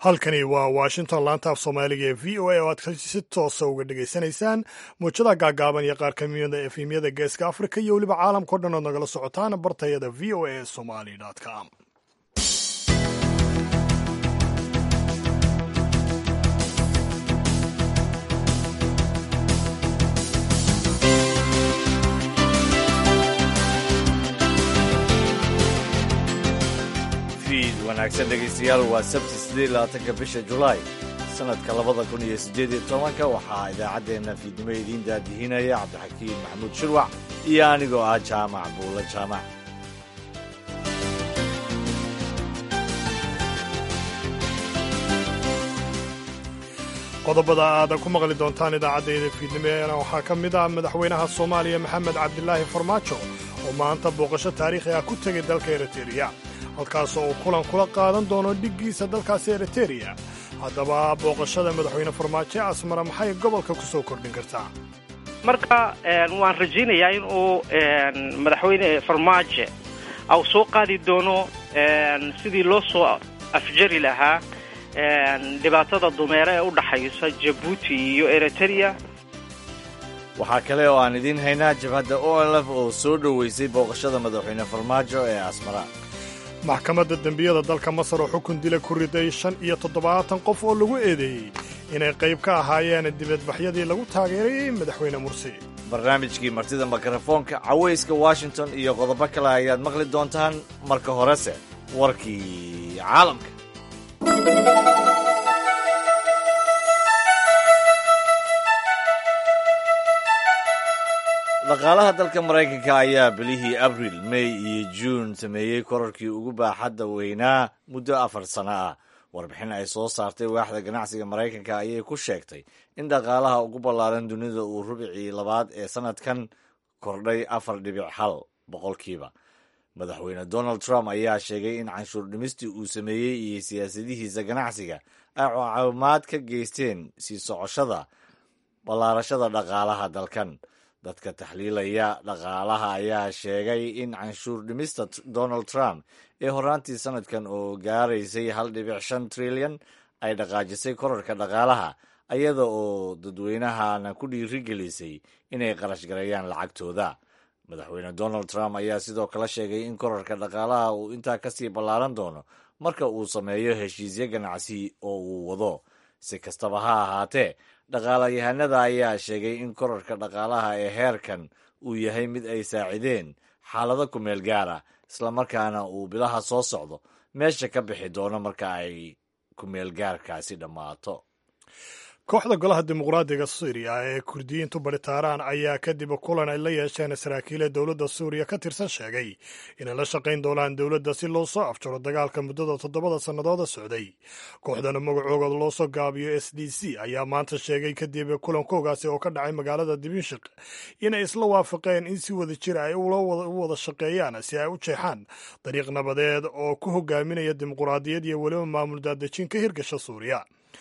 halkani waa washington laanta af soomaaliga ee v o a oo aad si toosa uga dhegaysanaysaan muujada gaagaaban iyo qaar kamida efemyada geeska afrika iyo weliba caalamkao dhan ood nagala socotaan bartayada v o a somali com wanaagsan dhegaystayaal waa sabti siddeed labaatanka bisha julaay sanadka labada kun iyo siddeed iyo tobanka waxaa idaacaddeenna fiidnimo idiin daadihinaya cabdixakiin maxamuud shirwac iyo anigoo ah jaamac buulla jaamac qodobada aad ku maqli doontaan idaacaddayda fiidnimeena waxaa ka mid ah madaxweynaha soomaaliya maxamed cabdilaahi farmaajo oo maanta booqasho taariikhi ah ku tegay dalka eritereya halkaasoo uu kulan kula qaadan doono dhiggiisa dalkaasi eritereya haddaba booqashada madaxweyne farmaajo asmara maxay gobolka ku soo kordhin kartaa marka waan rajaynayaa in uu madaxweyne farmaajo au soo qaadi doono sidii loo soo afjari lahaa dhibaatada dumeere ee u dhaxaysa jabuuti iyo eritereya waxaa kale oo aan idiin haynaa jabhadda o lf oo soo dhoweysay booqashada madaxweyne farmaajo ee asmara maxkamadda dembiyada dalka masar oo xukun dila ku riday shan iyo toddobaatan qof oo lagu eedeeyey inay qayb ka ahaayeen dibadbaxyadii lagu taageerayey madaxweyne mursi barnaamijkii martida mikrofoonka cawayska washington iyo qodobo kale ayaad maqli doontaan marka horese warkii caalamka dhaqaalaha dalka maraykanka ayaa bilihii abril may iyo juun sameeyey korarkii ugu baaxadda weynaa muddo afar sano ah warbixin ay soo saartay waaxda ganacsiga maraykanka ayay ku sheegtay in dhaqaalaha ugu ballaaran dunida uu rubicii labaad ee sannadkan kordhay afar dhibic hal boqolkiiba madaxweyne donald trump ayaa sheegay in canshuur dhimistii uu sameeyey iyo siyaasadihiisa ganacsiga ay caawimaad ka geysteen sii socoshada ballaarashada dhaqaalaha dalkan dadka taxliilaya dhaqaalaha ayaa sheegay in canshuur dhimista donald trump ee horaantii sanadkan oo gaaraysay hal dhibic shan trilyan ay dhaqaajisay korarka dhaqaalaha ayada oo dadweynahana ku dhiirigelisay inay qarash gareeyaan lacagtooda madaxweyne donald trump ayaa sidoo kale sheegay in korarka dhaqaalaha uu intaa kasii ballaaran doono marka uu sameeyo heshiisyo ganacsi oo uu wado si kastaba ha ahaatee dhaqaalayahanada ayaa sheegay in korarka dhaqaalaha ee heerkan uu yahay mid ay saacideen xaalado ku meel gaara islamarkaana uu bilaha soo socdo meesha ka bixi doono marka ay ku meelgaarkaasi dhammaato kooxda golaha dimuqraadiga suuriya ee kurdiyiintu baritaaraan ayaa kadib kulan ay la yeesheen saraakiile dowladda suuriya ka tirsan sheegay inay la shaqayn doonaan dowladda si loo soo afjaro dagaalka muddada toddobada sannadooda socday kooxdana magacooga loo soo gaabiyo s d c ayaa maanta sheegay kadib kulankoogaasi oo ka dhacay magaalada dimashik inay isla waafaqeen in si wada jir ay u wada shaqeeyaan si ay u jeexaan dariiq nabadeed oo ku hogaaminaya dimuqraadiyad iyo weliba maamul daadejin ka hirgasha suuriya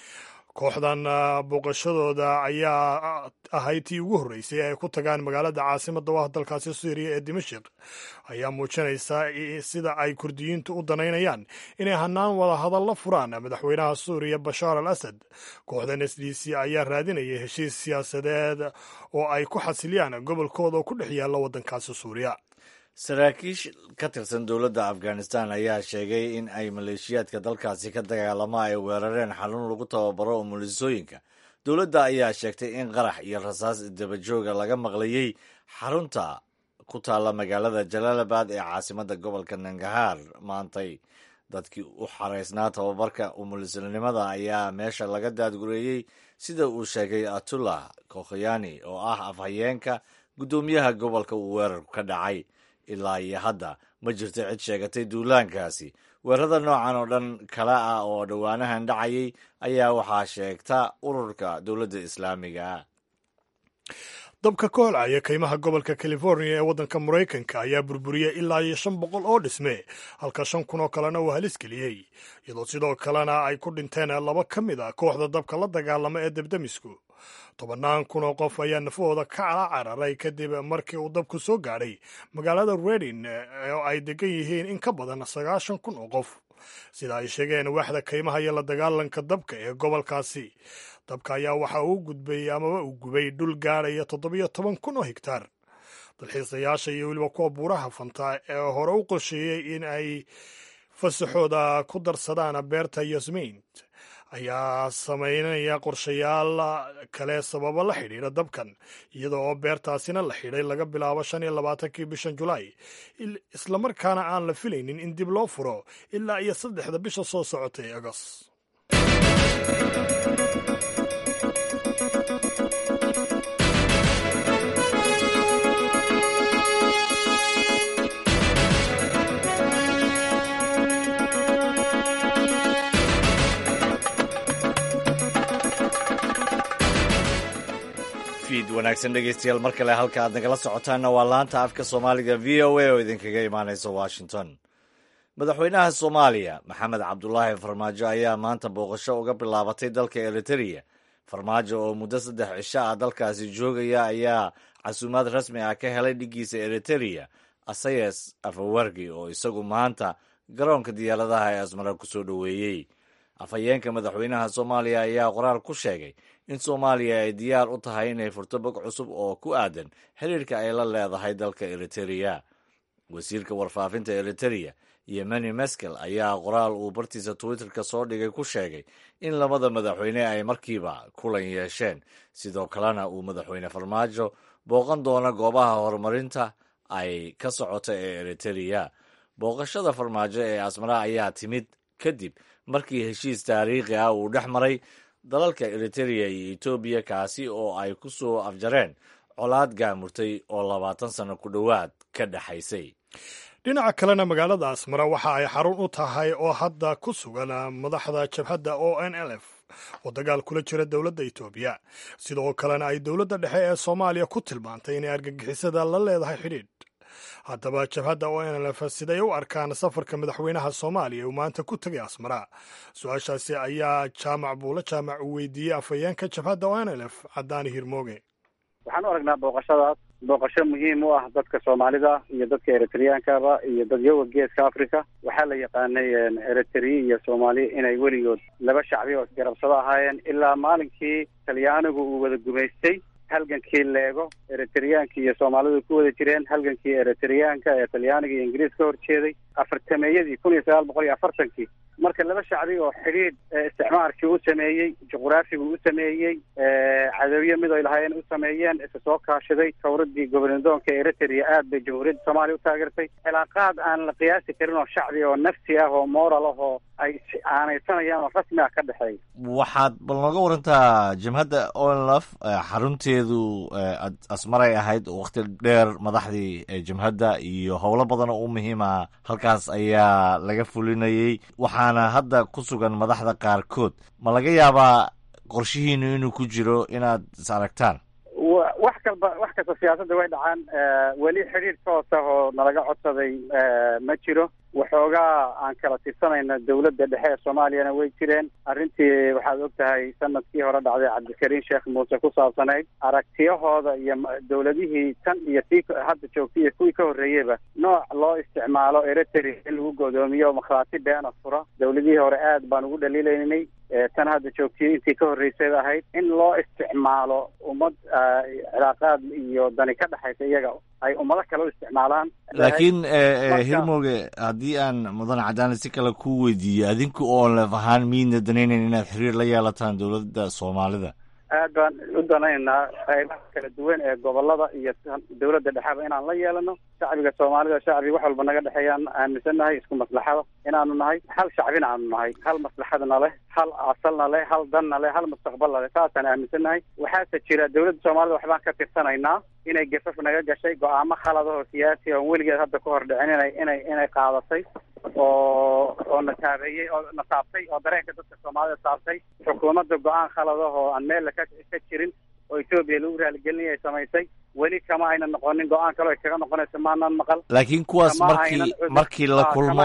kooxdan booqashadooda ayaa ahayd tii ugu horreysay ay ku tagaan magaalada caasimada u ah dalkaasi suuriya ee dimashik ayaa muujinaysa sida ay kurdiyiintu u danaynayaan inay hanaan wada hadal la furaan madaxweynaha suuriya bashaar al asad kooxdan s d c ayaa raadinayay heshiis siyaasadeed oo ay ku xasiliyaan gobolkooda oo ku dhex yaalla waddankaasi suuriya saraakiish ka tirsan dowladda afghanistan ayaa sheegay in ay maleeshiyaadka dalkaasi ka dagaalamo ay weerareen xarun lagu tababaro umulisooyinka dowladda ayaa sheegtay in qarax iyo rasaas dabajooga laga maqlayey xarunta ku taalla magaalada jalaalabad ee caasimadda gobolka nangahaar maantay dadkii u xaraysnaa tababarka umulisnimada ayaa meesha laga daadgureeyey sida uu sheegay atullah kokhyani oo ah afhayeenka guddoomiyaha gobolka uu weerarku ka dhacay ilaa iyo hadda ma jirto cid sheegatay duulaankaasi weerarada noocan oo dhan kale ah oo dhowaanahan dhacayay ayaa waxaa sheegta ururka dowladda islaamiga ah dabka ka holcaya kaymaha gobolka california ee waddanka maraykanka ayaa burburiyey ilaa iyo shan boqol oo dhisme halka shan kun oo kalena uu halis geliyey iyadoo sidoo kalena ay ku dhinteen laba ka mid a kooxda dabka la dagaalama ee debdemisku tobannaan kun oo qof ayaa nafahooda ka cala cararay kadib markii uu dabku soo gaadhay magaalada redin oo ay degan yihiin in ka badan sagaashan kun oo qof sida ay sheegeen waaxda kaymaha iyo la dagaalanka dabka ee gobolkaasi dabka ayaa waxa uu gudbay amaba uu gubay dhul gaadhaya toddobiyo toban kun oo higtaar dalxiisayaasha iyo weliba kuwa buuraha fanta ee hore u qorsheeyey in ay fasaxooda ku darsadaan beerta yasmiin ayaa samaynaya qorshayaal kale sababo la xidhiidha dabkan iyada oo beertaasina la xidhay laga bilaabo shan iyo labaatankii bishan julaay islamarkaana aan la filaynin in dib loo furo ilaa iyo saddexda bisha soo socota ee agos fiid wanaagsan dhegeystayaal mar kale halka aad nagala socotaanna waa laanta afka soomaaliga v o a oo idinkaga imaanaysa washington madaxweynaha soomaaliya maxamed cabdulaahi farmaajo ayaa maanta booqasho uga bilaabatay dalka eritereya farmaajo oo muddo saddex cisho ah dalkaasi joogaya ayaa casuumaad rasmi ah ka helay dhiggiisa eritereya asayes afawargi oo isagu maanta garoonka diyaaradaha ee asmara ku soo dhoweeyey afhayeenka madaxweynaha soomaaliya ayaa qoraal ku sheegay in soomaaliya ay diyaar u tahay inay furto bog cusub oo ku aadan xiriirka ay la leedahay dalka eritereya wasiirka warfaafinta eritereya yemeni meskel ayaa qoraal uu bartiisa twitterka soo dhigay ku sheegay in labada madaxweyne ay markiiba kulan yeesheen sidoo kalena uu madaxweyne farmaajo booqan doono goobaha horumarinta ay ka socota ee eritereya booqashada farmaajo ee asmara ayaa timid kadib markii heshiis taariikhi ah uu dhex maray dalalka eritereya iyo etoobiya kaasi oo ay ku soo afjareen colaad gaamurtay oo labaatan sanno ku dhowaad ka dhexaysay dhinaca kalena magaalada asmara waxa ay xarun u tahay oo hadda ku sugan madaxda jabhadda o n l f oo dagaal kula jira dowladda etoobiya sidoo kalena ay dowladda dhexe ee soomaaliya ku tilmaantay inay argagixisada la leedahay xidhiidh haddaba jabhadda o n l f siday u arkaan safarka madaxweynaha soomaaliya uu maanta ku tegay asmara su-aashaasi ayaa jaamac buula jaamac uu weydiiyey afhayeenka jabhadda o n l f cadaani hirmooge waxaan u aragnaa booqashadaas booqasho muhiim u ah dadka soomaalida iyo dadka eritreyankaba iyo dadyoga geeska africa waxaa la yaqaanay eritriya iyo soomaaliya inay weligood laba shacbi oo isgarabsado ahaayeen ilaa maalinkii talyaanigu uu wada gumaystay halgankii leego eritreyaanka iyo soomaalidu ku wada jireen halgankii eritreyaanka ee talyaaniga iyo ingiriis ka horjeeday afartameeyadii kun iyo sagaal boqol iyo afartankii marka laba shacbi oo xidhiidh isticmaarkii u sameeyey juqraafigu u sameeyey cadowyo mid ay lahaayeen u sameeyeen isa soo kaashaday tawradii gobernadoonka eritrea aad bay jamhuuriyadda soomaaliya u taageertay cilaaqaad aan la qiyaasi karin oo shacbi oo nafsi ah oo moral ah oo ay aanaysanayaan oo rasmi ah ka dhexeeya waxaad bal nooga warantaa jabhadda onlf xarunteedu asmaray ahayd wakhti dheer madaxdii jabhadda iyo howlo badan oo u muhiima halkaas ayaa laga fulinayey waxaana hadda ku sugan madaxda qaarkood ma laga yaabaa qorshihiinu inuu ku jiro inaad is aragtaan wax kalba wax kasta siyaasadda way dhacaan weli xidhiir toos ah oo nalaga codsaday ma jiro waxoogaa aan kala tirsanayna dawladda dhexe ee soomaaliyana way jireen arrintii waxaad og tahay sanadkii hore dhacday cabdikariin sheekh muuse ku saabsanayd aragtiyahooda iyo dawladihii tan iyo tii hadda joogtay iyo kuwii ka horreeyeyba nooc loo isticmaalo eritrea in lagu godoomiyo makhaati beena fura dawladihii hore aad baan ugu dhaliilaynay tan hadda joogtay intii ka horreysay ahayd in loo isticmaalo ummad cilaaqaad iyo dani ka dhexaysa iyaga ay ummado kale u isticmaalaan laakiin hirmoge haddii aan mudan cadaani si kale ku weydiiyo adinku oo lef ahaan miidna danaynayn inaad xiriir la yeelataan dowladda soomaalida aad baan u danaynaynaa qaybaha kala duwan ee gobolada iyo dawladda dhexeba inaan la yeelano shacbiga soomaalida shacbi wax walba naga dhexeeyaan aaminsannahay isku maslaxada inaanu nahay hal shacbina aanu nahay hal maslaxadna leh hal asalna leh hal danna leh hal mustaqbalna leh saasaan aaminsannahay waxaase jira dawladda soomaalida waxbaan ka tirsanaynaa inay gafaf naga gashay go-aamo khaladahoo siyaasi oon weligeed hadda ka hor dhicin inay inay inay qaadatay oo oo na taabeeyey oo na taabtay oo dareenka dadka soomaalida taabtay xukuumadda go-aan khaladahoo aan meel ka ka jirin oo etoobiya lagu raaligelinaya ay samaysay weli kama ayna noqonin go-aan kale ay kaga noqonayso maanaan maqal laakiin kuwaas markii markii la kulmo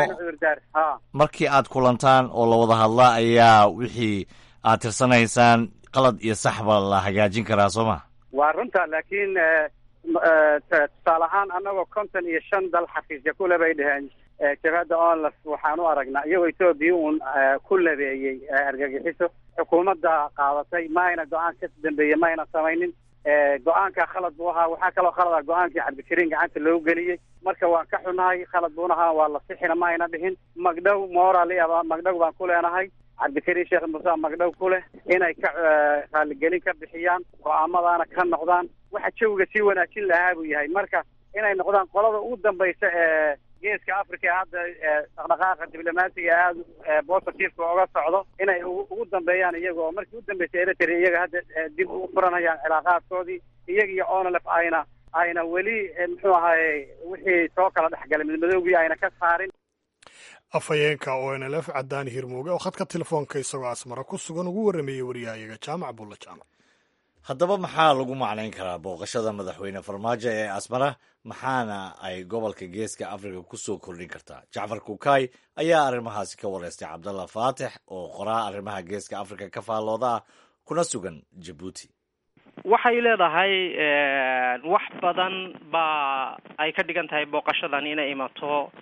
markii aad kulantaan oo la wada hadlaa ayaa wixii aad tirsanaysaan qalad iyo saxba la hagaajin karaa soo ma waa runta laakiin tusaale ahaan annagoo konton iyo shan dal xafiisya kule bay dheheen jabhadda onlaf waxaan u aragnaa iyagoo etoobiya uun ku labeeyey argagixiso xukuumadda qaadatay ma ayna go-aan ka dambeeye ma ayna samaynin go-aanka khalad buu ahaa waxaa kaloo khalad ah go-aankii cabdikariin gacanta loogu geliyey marka waan ka xunahay khalad buuna ahaa waa la sixina ma ayna dhihin magdhow moral aba magdhow baan ku leenahay cabdikariin sheekh muuse magdhow ku leh inay ka raaligelin ka bixiyaan go-aamadaana ka noqdaan waxa jawiga sii wanaajin lahaa buu yahay marka inay noqdaan qolada ugu dambaysa ee geeska africa ee hadda dhaqdhaqaaqa diblomaasiga aada positiveka oga socdo inay ugu dambeeyaan iyaga oo markii u dambeysay eritrea iyaga hadda dib u furanayaan cilaaqaadkoodii iyaga iyo onlf ayna ayna weli muxuu ahaye wixii soo kala dhexgalay midmadoogii ayna ka saarin afhayeenka o n l f cadaani hirmooge oo khadka telefoonka isagoo asmara ku sugan ugu warrameeyey waryahayaga jaamac bulla jaamac haddaba maxaa lagu macnayn karaa booqashada madaxweyne farmaajo ee asmara maxaana ay gobolka geeska afrika ku soo kordhin kartaa jacfar kukaay ayaa arrimahaasi ka wareystay cabdalla faatix oo qoraa arrimaha geeska afrika ka faallooda ah kuna sugan jabuuti waxay leedahay wax badan baa ay ka dhigan tahay booqashadan inay imato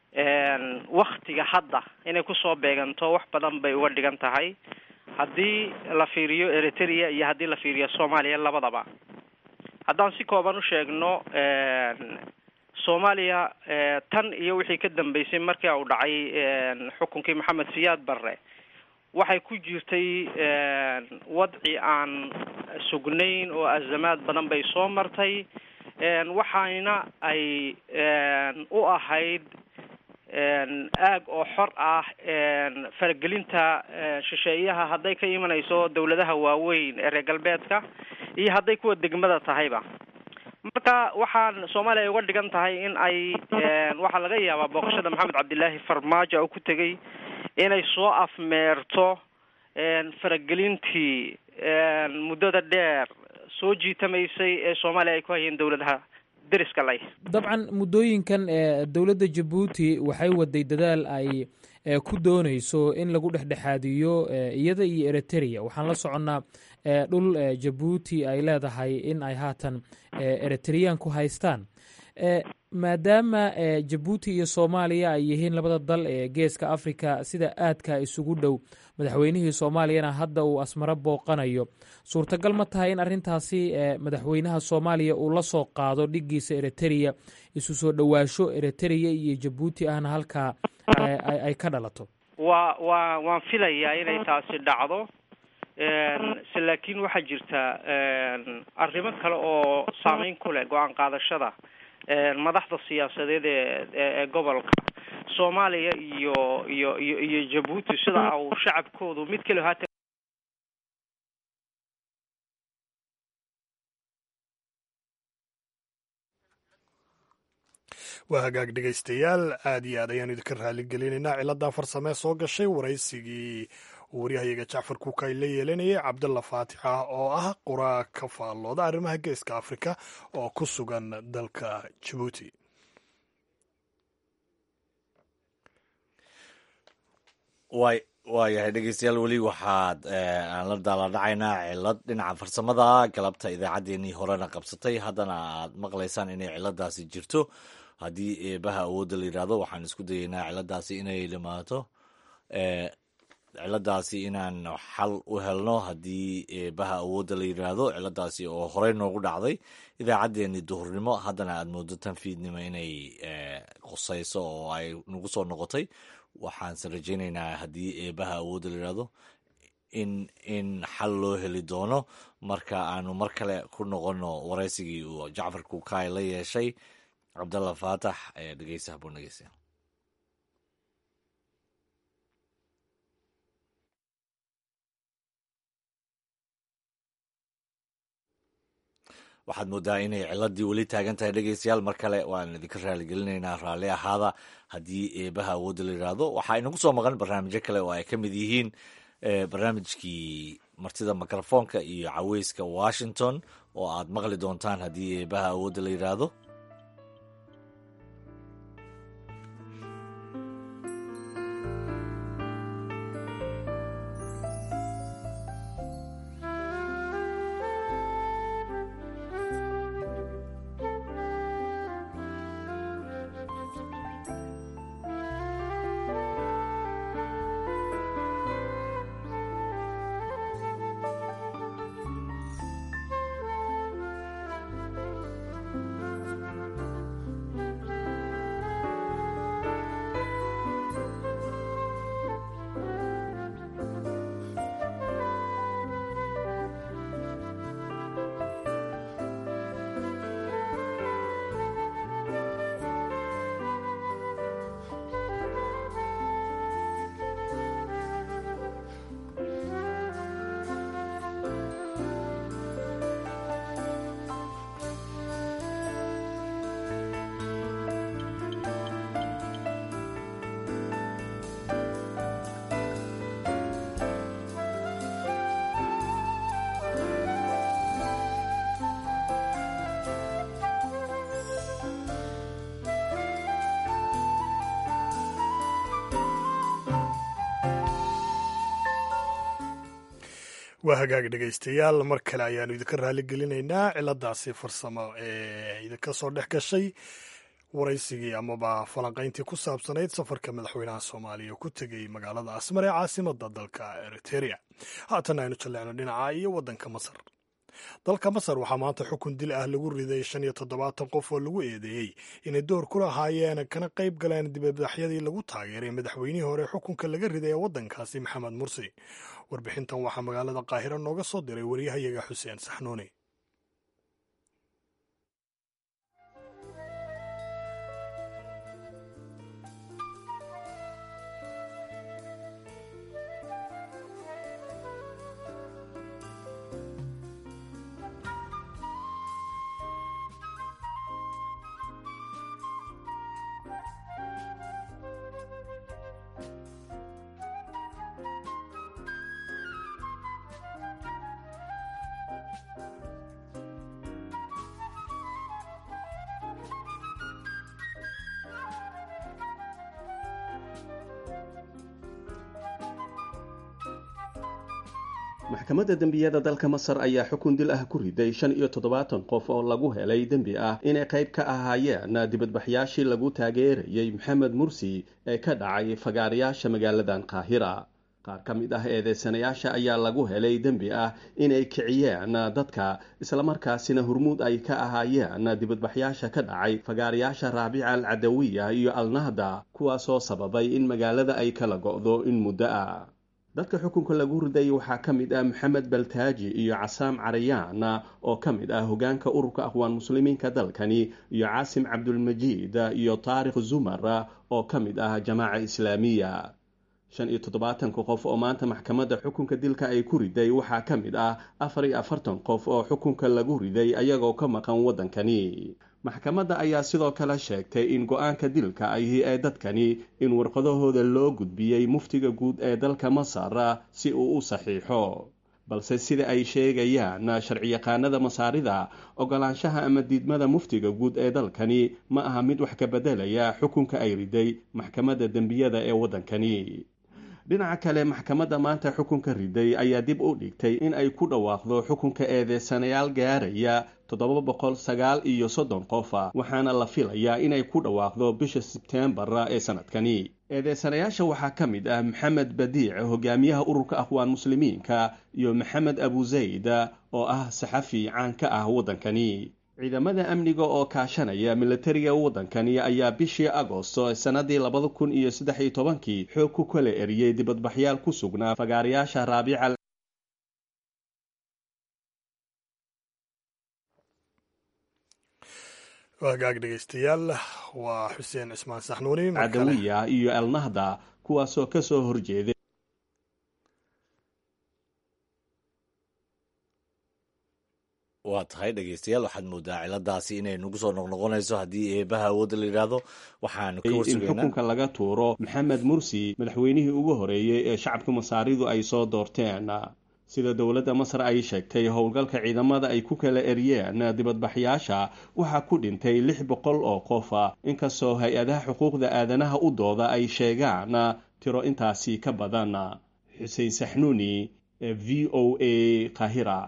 waktiga hadda inay kusoo beeganto wax badan bay uga dhigan tahay haddii la fiiriyo eritrea iyo haddii la fiiriyo soomaaliya labadaba haddaan si kooban u sheegno soomaaliya tan iyo wixii ka dambeysay markii uu dhacay xukunkii maxamed siyaad barre waxay ku jirtay wadci aan sugnayn oo azamaad badan bay soo martay waxayna ay u ahayd aag oo xor ah faragelinta shisheeyaha hadday ka imanayso dawladaha waaweyn ee reer galbeedka iyo hadday kuwa degmada tahayba marka waxaan soomaaliya ay uga dhigan tahay in ay waxaa laga yaabaa booqashada maxamed cabdilaahi farmaajo oo ku tegay inay soo afmeerto faragelintii muddada dheer soo jiitamaysay ee soomaaliya ay ku hayeen dawladaha deriska leh dabcan muddooyinkan ee dowladda jabuuti waxay waday dadaal ay ku dooneyso in lagu dhexdhexaadiyo iyada iyo eritrea waxaan la soconnaa dhul jabuuti ay leedahay in ay haatan eritrean ku haystaan maadaama jabuuti iyo soomaaliya ay yihiin labada dal ee geeska africa sida aadka isugu dhow madaxweynihii soomaaliyana hadda uu asmaro booqanayo suurtagal ma tahay in arrintaasi madaxweynaha soomaaliya uu la soo qaado dhigiisa eritrea isu soo dhowaasho eritrea iyo jabuuti ahna halkaa ay ka dhalato wa wa waan filayaa inay taasi dhacdo se laakiin waxaa jirta arrimo kale oo saameyn ku leh go-aan qaadashada madaxda siyaasadeed ee ee gobolka soomaaliya iyo iyo iyo iyo jabuuti sida uu shacabkoodu mid kale haatan waa hagaag dhegaystayaal aad iyo aad ayaanu idinka raaligelinaynaa ciladan farsamee soo gashay waraysigii uu waryahayaga jacfar kuukay la yeelanayay cabdalla faatixa oo ah qoraa ka faallooda arrimaha geeska afrika oo ku sugan dalka jabuuti way waayahay dhegeystayaal weli waxaad aan la daaladhacaynaa cilad dhinaca farsamada galabta idaacaddeenii horena qabsatay haddana aad maqlaysaan inay ciladaasi jirto haddii eebaha awoodda la yidhaahdo waxaan isku dayeynaa ciladaasi inay dhimaato ciladaasi inaan xal u helno haddii eebaha awoodda la yidhaahdo ciladaasi oo horey noogu dhacday idaacaddeenii duhurnimo haddana aad moodo tan fiidnimo inay qusayso oo ay nagu soo noqotay waxaanse rajaynaynaa haddii eebaha awoodda la yidhaahdo in in xal loo heli doono marka aanu mar kale ku noqono waraysigii uu jacfar kukaay la yeeshay cabdalla faatax ee dhegeysa haboon dhegeysa waxaad moodaa inay ciladii weli taagan tahay dhegeystayaal mar kale waan idinka raaligelinaynaa raalli ahaada haddii eebaha awoodda la yidhaahdo waxaa inagu soo maqan barnaamijyo kale oo ay ka mid yihiin barnaamijkii martida mikrofoonka iyo caweyska washington oo aad maqli doontaan haddii eebaha awoodda la yidhaahdo waa hagaag dhegaystayaal mar kale ayaanu idinka raali gelinaynaa ciladaasi farsamo ee idinka soo dhex gashay waraysigii amaba falanqayntii ku saabsanayd safarka madaxweynaha soomaaliya ku tegey magaalada asmar ee caasimada dalka eriteria haatan aynu jalleecno dhinaca iyo waddanka masar dalka masar waxaa maanta xukun dil ah lagu riday shan iyo toddobaatan qof oo lagu eedeeyey inay door ku lahaayeen kana qayb galeen dibadbaxyadii lagu taageeray madaxweynihii hore xukunka laga riday ee waddankaasi maxamed mursi warbixintan waxaa magaalada qaahiro nooga soo diray waryahayaga xuseen saxnuuni maxkamadda dembiyada dalka masar ayaa xukun dil ah ku riday shan iyo toddobaatan qof oo lagu helay dembi ah inay qayb ka ahaayeen dibadbaxyaashii lagu taageerayey maxamed mursi ee ka dhacay fagaarayaasha magaaladan qaahira qaar ka mid ah eedeysanayaasha ayaa lagu helay dembi ah inay kiciyeen dadka islamarkaasina hurmuud ay ka ahaayeen dibadbaxyaasha ka dhacay fagaarayaasha raabica al cadawiya iyo alnahda kuwaasoo sababay in magaalada ay kala go'do in muddo ah dadka xukunka lagu riday waxaa ka mid ah maxamed baltaaji iyo casaam carayaan oo ka mid ah hogaanka ururka aqwaan muslimiinka dalkani iyo caasim cabdulmajiid iyo taarikh zumar oo ka mid ah jamaaca islaamiya shan iyo toddobaatanka qof oo maanta maxkamadda xukunka dilka ay ku riday waxaa ka mid ah afar iyo afartan qof oo xukunka lagu riday ayagoo ka maqan waddankani maxkamadda ayaa sidoo kale sheegtay in go-aanka dilka ahi ee dadkani in warqadahooda loo gudbiyey muftiga guud ee dalka masar si uu u saxiixo balse sida ay sheegayaan sharciyaqaanada masaarida ogolaanshaha ama diidmada muftiga guud ee dalkani ma aha mid wax ka beddelaya xukunka ay riday maxkamadda dembiyada ee waddankani dhinaca kale maxkamadda maanta xukunka riday ayaa dib u dhigtay in ay ku dhawaaqdo xukunka eedeysanayaal gaaraya toddoba boqol sagaal iyo soddon qofa waxaana la filayaa inay ku dhawaaqdo bisha sebteembar ee sanadkani eedeysanayaasha waxaa ka mid ah maxamed badiic hogaamiyaha ururka aqwaan muslimiinka iyo maxamed abu zayd oo ah saxafi caan ka ah waddankani ciidamada amniga oo kaashanaya milatariga waddankani ayaa bishii agosto sannadii labada kun iyo saddex iyo tobankii xoog ku kala eriyey dibadbaxyaal ku sugnaa fagaarayaasha raabica hagaag dhegaystayaal waa xuseen cismaan saxnuuni cadawiya iyo alnahda kuwaasoo ka soo horjeeday waa tahay dhegeystayaal waxaad moodaa ciladaasi inay nagu soo noqnoqonayso haddii eebaha awoodda la yidhaahdo waxaanu ka in warsugaynaa xukunka laga tuuro maxamed mursi madaxweynihii ugu horeeyey ee shacabka masaaridu ay soo doorteen sida dowladda masar ay sheegtay howlgalka ciidamada ay ku kala eriyeen dibadbaxyaasha waxaa ku dhintay lix boqol oo qof inkastoo hay-adaha xuquuqda aadanaha u dooda ay sheegaan tiro intaasi ka badan xuseen saxnuuni v o a kahira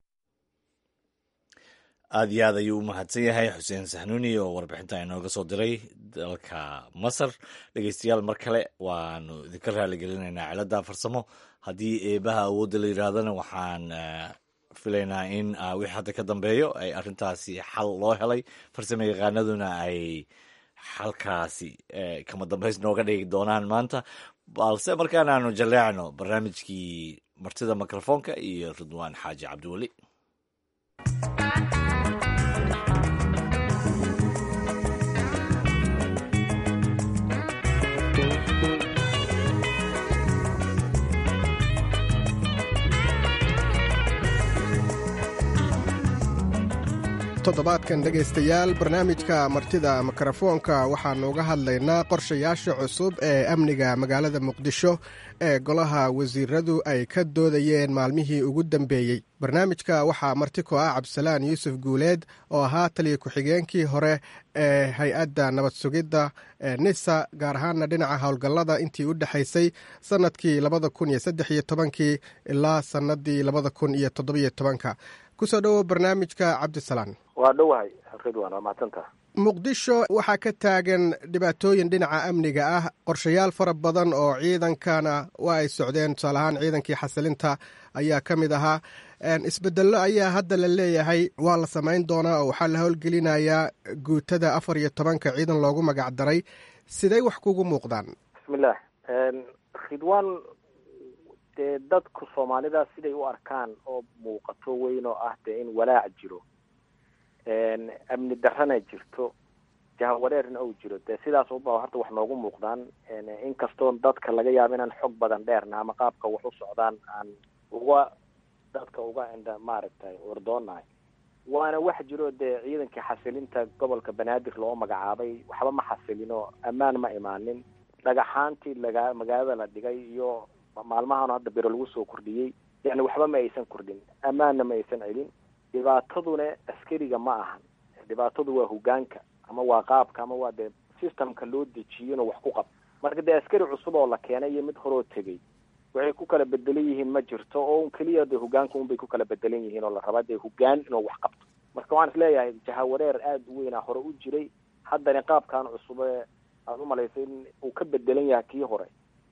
aada iyo aad ayuu u mahadsan yahay xuseen saxnuuni oo warbixinta inooga soo diray dalka masar dhegeystayaal mar kale waanu idinka raaligelinaynaa cilada farsamo haddii eebaha awoodda la yidhaahdana waxaan filaynaa in wixii hadda ka dambeeyo ay arrintaasi xal loo helay farsamo yaqaanaduna ay xalkaasi kama dambays nooga dhigi doonaan maanta balse markaan aanu jaleecno barnaamijkii martida mikrofoonka iyo ridwaan xaaji cabdiweli toddobaadkan dhegaystayaal barnaamijka martida mikrofoonka waxaannu uga hadlaynaa qorshayaasha cusub ee amniga magaalada muqdisho ee golaha wasiiradu ay ka doodayeen maalmihii ugu dambeeyey barnaamijka waxaa marti ko ah cabdisalaan yuusuf guuleed oo ahaa taliya ku-xigeenkii hore ee hay-adda nabad sugidda ee nisa gaar ahaana dhinaca howlgallada intii u dhexaysay sannadkii labada kun iyo saddex iyo tobankii ilaa sannadii labada kun iyo toddobiyo tobanka kusoo dhowow barnaamijka cabdisalaan waa dhowahay ridwan waa mahadsanta muqdisho waxaa ka taagan dhibaatooyin dhinaca amniga ah qorshayaal fara badan oo ciidankana waa ay socdeen tusaale ahaan ciidankii xasilinta ayaa ka mid ahaa isbedello ayaa hadda la leeyahay waa la samayn doonaa oo waxaa la howlgelinayaa guutada afar iyo tobanka ciidan loogu magac daray siday wax kugu muuqdaan bismillah ridwan dee dadku soomaalida siday u arkaan oo muuqato weyn oo ah dee in walaac jiro amni darrana jirto jahawareerna ou jiro dee sidaas uba horta wax noogu muuqdaan inkastoo dadka laga yaabo inaan xog badan dheerna ama qaabka wax u socdaan aan uga dadka uga indha maaragtay ordoonahay waana wax jiro dee ciidankii xasilinta gobolka banaadir loo magacaabay waxba ma xasilino ammaan ma imaanin dhagaxaantii laga magaalada la dhigay iyo maalmahan hadda biro lagu soo kordhiyey yani waxba ma aysan kordhin ammaanna ma aysan celin dhibaataduna askariga ma ahan dhibaatadu waa hogaanka ama waa qaabka ama waa dee systemka loo dejiyo inuu wax ku qab marka dee askari cusub oo la keenay iyo mid horoo tegey waxay ku kala bedelan yihiin ma jirto oo un keliya dee hogaanka unbay ku kala bedelan yihiin oo la rabaa dee hogaan inuu wax qabto marka waxaan isleeyahay jahawareer aada u weynaa hore u jiray haddana qaabkan cusube aada umalaysay in uu ka bedelan yahay kii hore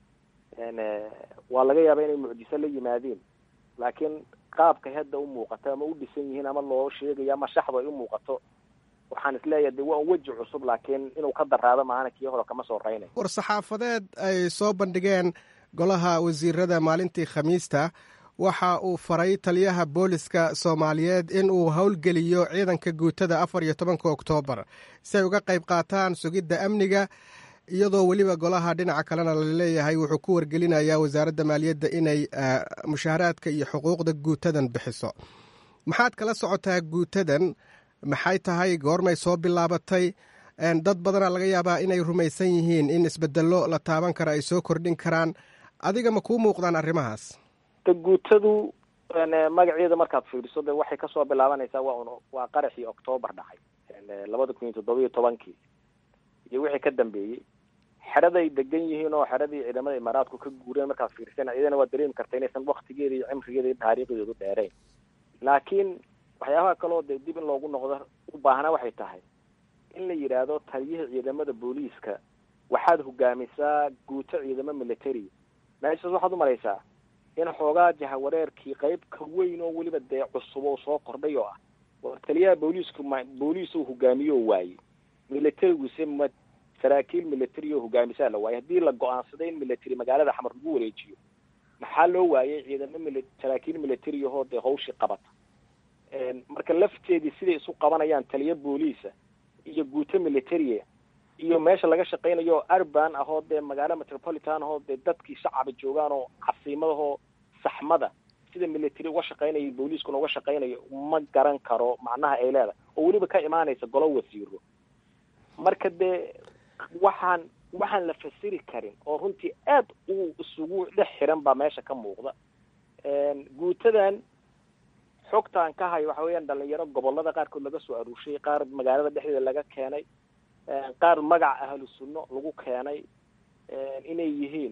waa laga yaaba inay mucjiso la yimaadeen laakiin qaabkay hadda u muuqato ama u dhisan yihiin ama loo sheegayo ama shaxdu ay u muuqato waxaan isleeyahay de waa un weji cusub laakiin inuu ka daraado maahana kii hore kama soo raynayo war saxaafadeed ay soo bandhigeen golaha wasiirada maalintii khamiista waxa uu faray taliyaha booliska soomaaliyeed in uu howlgeliyo ciidanka guutada afar iyo tobanka oktoobar si ay uga qayb qaataan sugidda amniga iyadoo weliba golaha dhinaca kalena laleeyahay wuxuu ku wargelinayaa wasaaradda maaliyadda inay mushaaharaadka iyo xuquuqda guutadan bixiso maxaad kala socotaa guutadan maxay tahay goormay soo bilaabatay dad badana laga yaabaa inay rumaysan yihiin in isbedello la taaban kara ay soo kordhin karaan adiga ma kuu muuqdaan arrimahaas de guutadu magaceeda markaad fiiriso de waxay kasoo bilaabanaysaa waa un waa qaraxii octoobar dhacay labada kun iyo toddobiyo tobankii iyo wixii ka dambeeyey xeraday degan yihiin oo xeradii ciidamada imaaraadku ka guureen markaad fiirsana iyadana waad dareemi karta inaysan waktigeeda iyo cimrigeeda iyo taariikhdeedu dheerayn laakiin waxyaabaha kaloo dee dib in loogu noqdo u baahnaa waxay tahay in la yidhaahdo taliyihii ciidamada booliiska waxaad hogaamisaa guuto ciidamo military meeshaas waxaad umalaysaa in xoogaa jahawareerkii qayb ka weyn oo weliba dee cusub oo soo kordhay oo ah war taliyaha booliisku ma booliis uu hogaamiyo waaye militarygiise ma saraakiil military oo hogaamisaa la waayey haddii la go-aansaday in military magaalada xamar lagu wareejiyo maxaa loo waayay ciidamo mili saraakiil military ahoo dee hawshii qabata marka lafteedii siday isu qabanayaan taliya booliisa iyo guuto militaria iyo meesha laga shaqaynayo urban ahoo dee magaalo metropolitan ahoo dee dadkii shacaba joogaan oo casiimadahoo saxmada sida military uga shaqaynayo booliiskuna uga shaqaynayo ma garan karo macnaha ay leedahay oo weliba ka imaanaysa golo wasiiro marka dee waxaan waxaan la fasiri karin oo runtii aad u isugu dhex xiran baa meesha ka muuqda guutadan xogtaan ka hayo waxa weeyaan dhalinyaro gobolada qaarkood laga soo aruurshay qaar magaalada dhexdeeda laga keenay qaar magaca ahlu sunno lagu keenay inay yihiin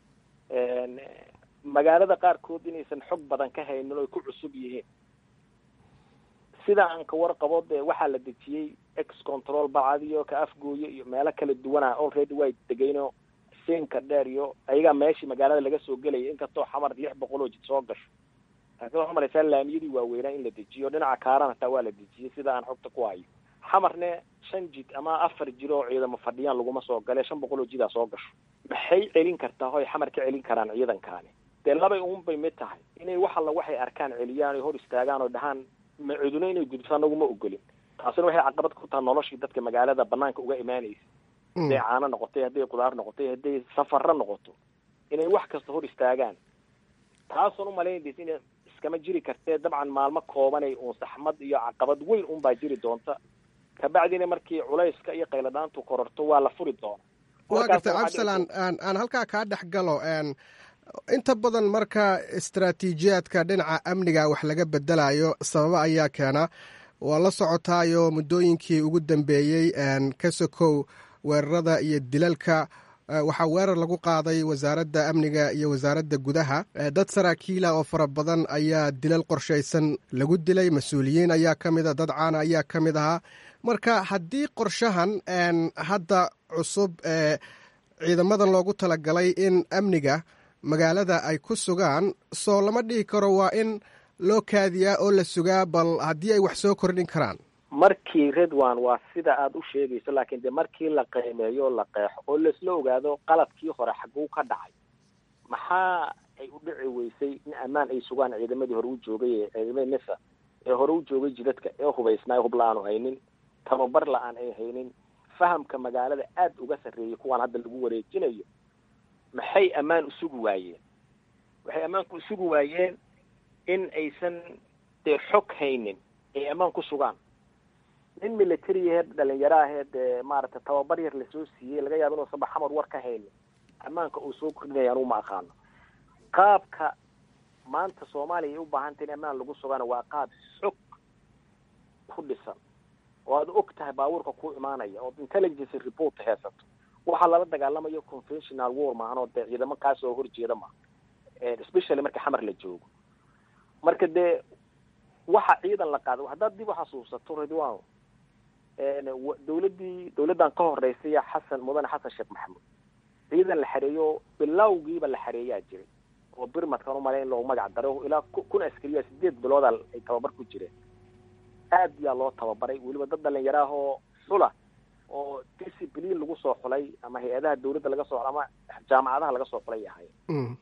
magaalada qaarkood inaysan xog badan ka haynin oo ay ku cusub yihiin sida aan ka warqabo dee waxaa la dejiyey ex control bacadiyo ka afgooyo iyo meelo kala duwana already way degayno siinka dheer iyo ayagaa meeshii magaalada laga soo gelaya inkastoo xamar lix boqol oo jid soo gasho laakiin waxaa malaysaa laamiyadii waaweynaa in la dejiyo dhinaca kaaran hataa waa la dejiyey sida aan xogta ku hayo xamarne shan jid ama afar jid oo ciidamo fadhiyaan laguma soo gale shan boqol oo jidaa soo gasho maxay celin kartaa hoy xamar ka celin karaan ciidankaani dee labay uunbay mid tahay inay wax alla waxay arkaan celiyaan oy hor istaagaan oo dhahaan ma cuduna inay gudubto anagu ma ogolin taasina waxay caqabad ku tahay noloshii dadka magaalada banaanka uga imaanaysa hadday caano noqotay hadday qudaar noqotay hadday safaro noqoto inay wax kasta hor istaagaan taasoon umalaynaysa inay iska iskama jiri kartee dabcan maalmo koobanay uun saxmad iyo caqabad weyn un baa jiri doonta kabacdina markii culayska iyo qayladhaantu kororto waa la furi doona waa gartay cabdisalaan aan aan halkaa kaa dhex galo inta badan marka istaraatiijiyaadka dhinaca amniga wax laga bedelayo sababo ayaa keena waa la socotaayo muddooyinkii ugu dambeeyey ka sokow weerarada iyo dilalka waxaa weerar lagu qaaday wasaaradda amniga iyo wasaaradda gudaha dad saraakiila oo fara badan ayaa dilal qorshaysan lagu dilay mas-uuliyiin ayaa ka mida dad caana ayaa ka mid ahaa marka haddii qorshahan hadda cusub ee ciidamadan loogu talagalay in amniga magaalada ay ku sugaan soo lama dhihi karo waa in loo kaadiyaa oo la sugaa bal haddii ay wax soo kordhin karaan markii redwan waa sida aada u sheegayso laakiin dee markii la qiimeeyo la qeexo oo laisla ogaado qaladkii hore xaguu ka dhacay maxaa ay u dhici weysay in ammaan ay sugaan ciidamadii hore u joogay ee ciidamadii nisa ee hore u joogay jidadka ee hubaysnaa hub la-aanu haynin tababar la-aan ay haynin fahamka magaalada aada uga sarreeyay kuwaan hadda lagu wareejinayo maxay ammaan usugi waayeen waxay ammaanku usugi waayeen in aysan dee xog haynin ay ammaan ku sugaan nin military aheed dhalinyaro aheed dee maaragtay tababar yar lasoo siiyey laga yaabo inuusan ba xamar war ka haynin ammaanka uu soo kordhinaya anugu ma aqaano qaabka maanta soomaaliya ay u baahantay in ammaan lagu sugaana waa qaab xog ku dhisan oo aad og tahay baabuurka ku imaanaya oo intelligence report haysato waxaa lala dagaalamayo conventional war maahan oo dee ciidamo kaas oo horjeeda maaha especially marka xamar la joogo marka dee waxa ciidan la qaaday haddaad dib uxasuusato ridwan dawladdii dawladdan ka horeysay xasan mudane xasan sheekh maxamuud ciidan la xareeyo bilowgiiba la xareeyaa jiray oo birmadkan umale in loogu magac daro ilaa kun askariya sideed bilooda ay tababar ku jireen aad yaa loo tababaray weliba dad dhalinyaro ah oo xula oo discipline lagu soo xulay ama hay-adaha dawladda laga soo ama jaamacadaha laga soo xulay ahaayeen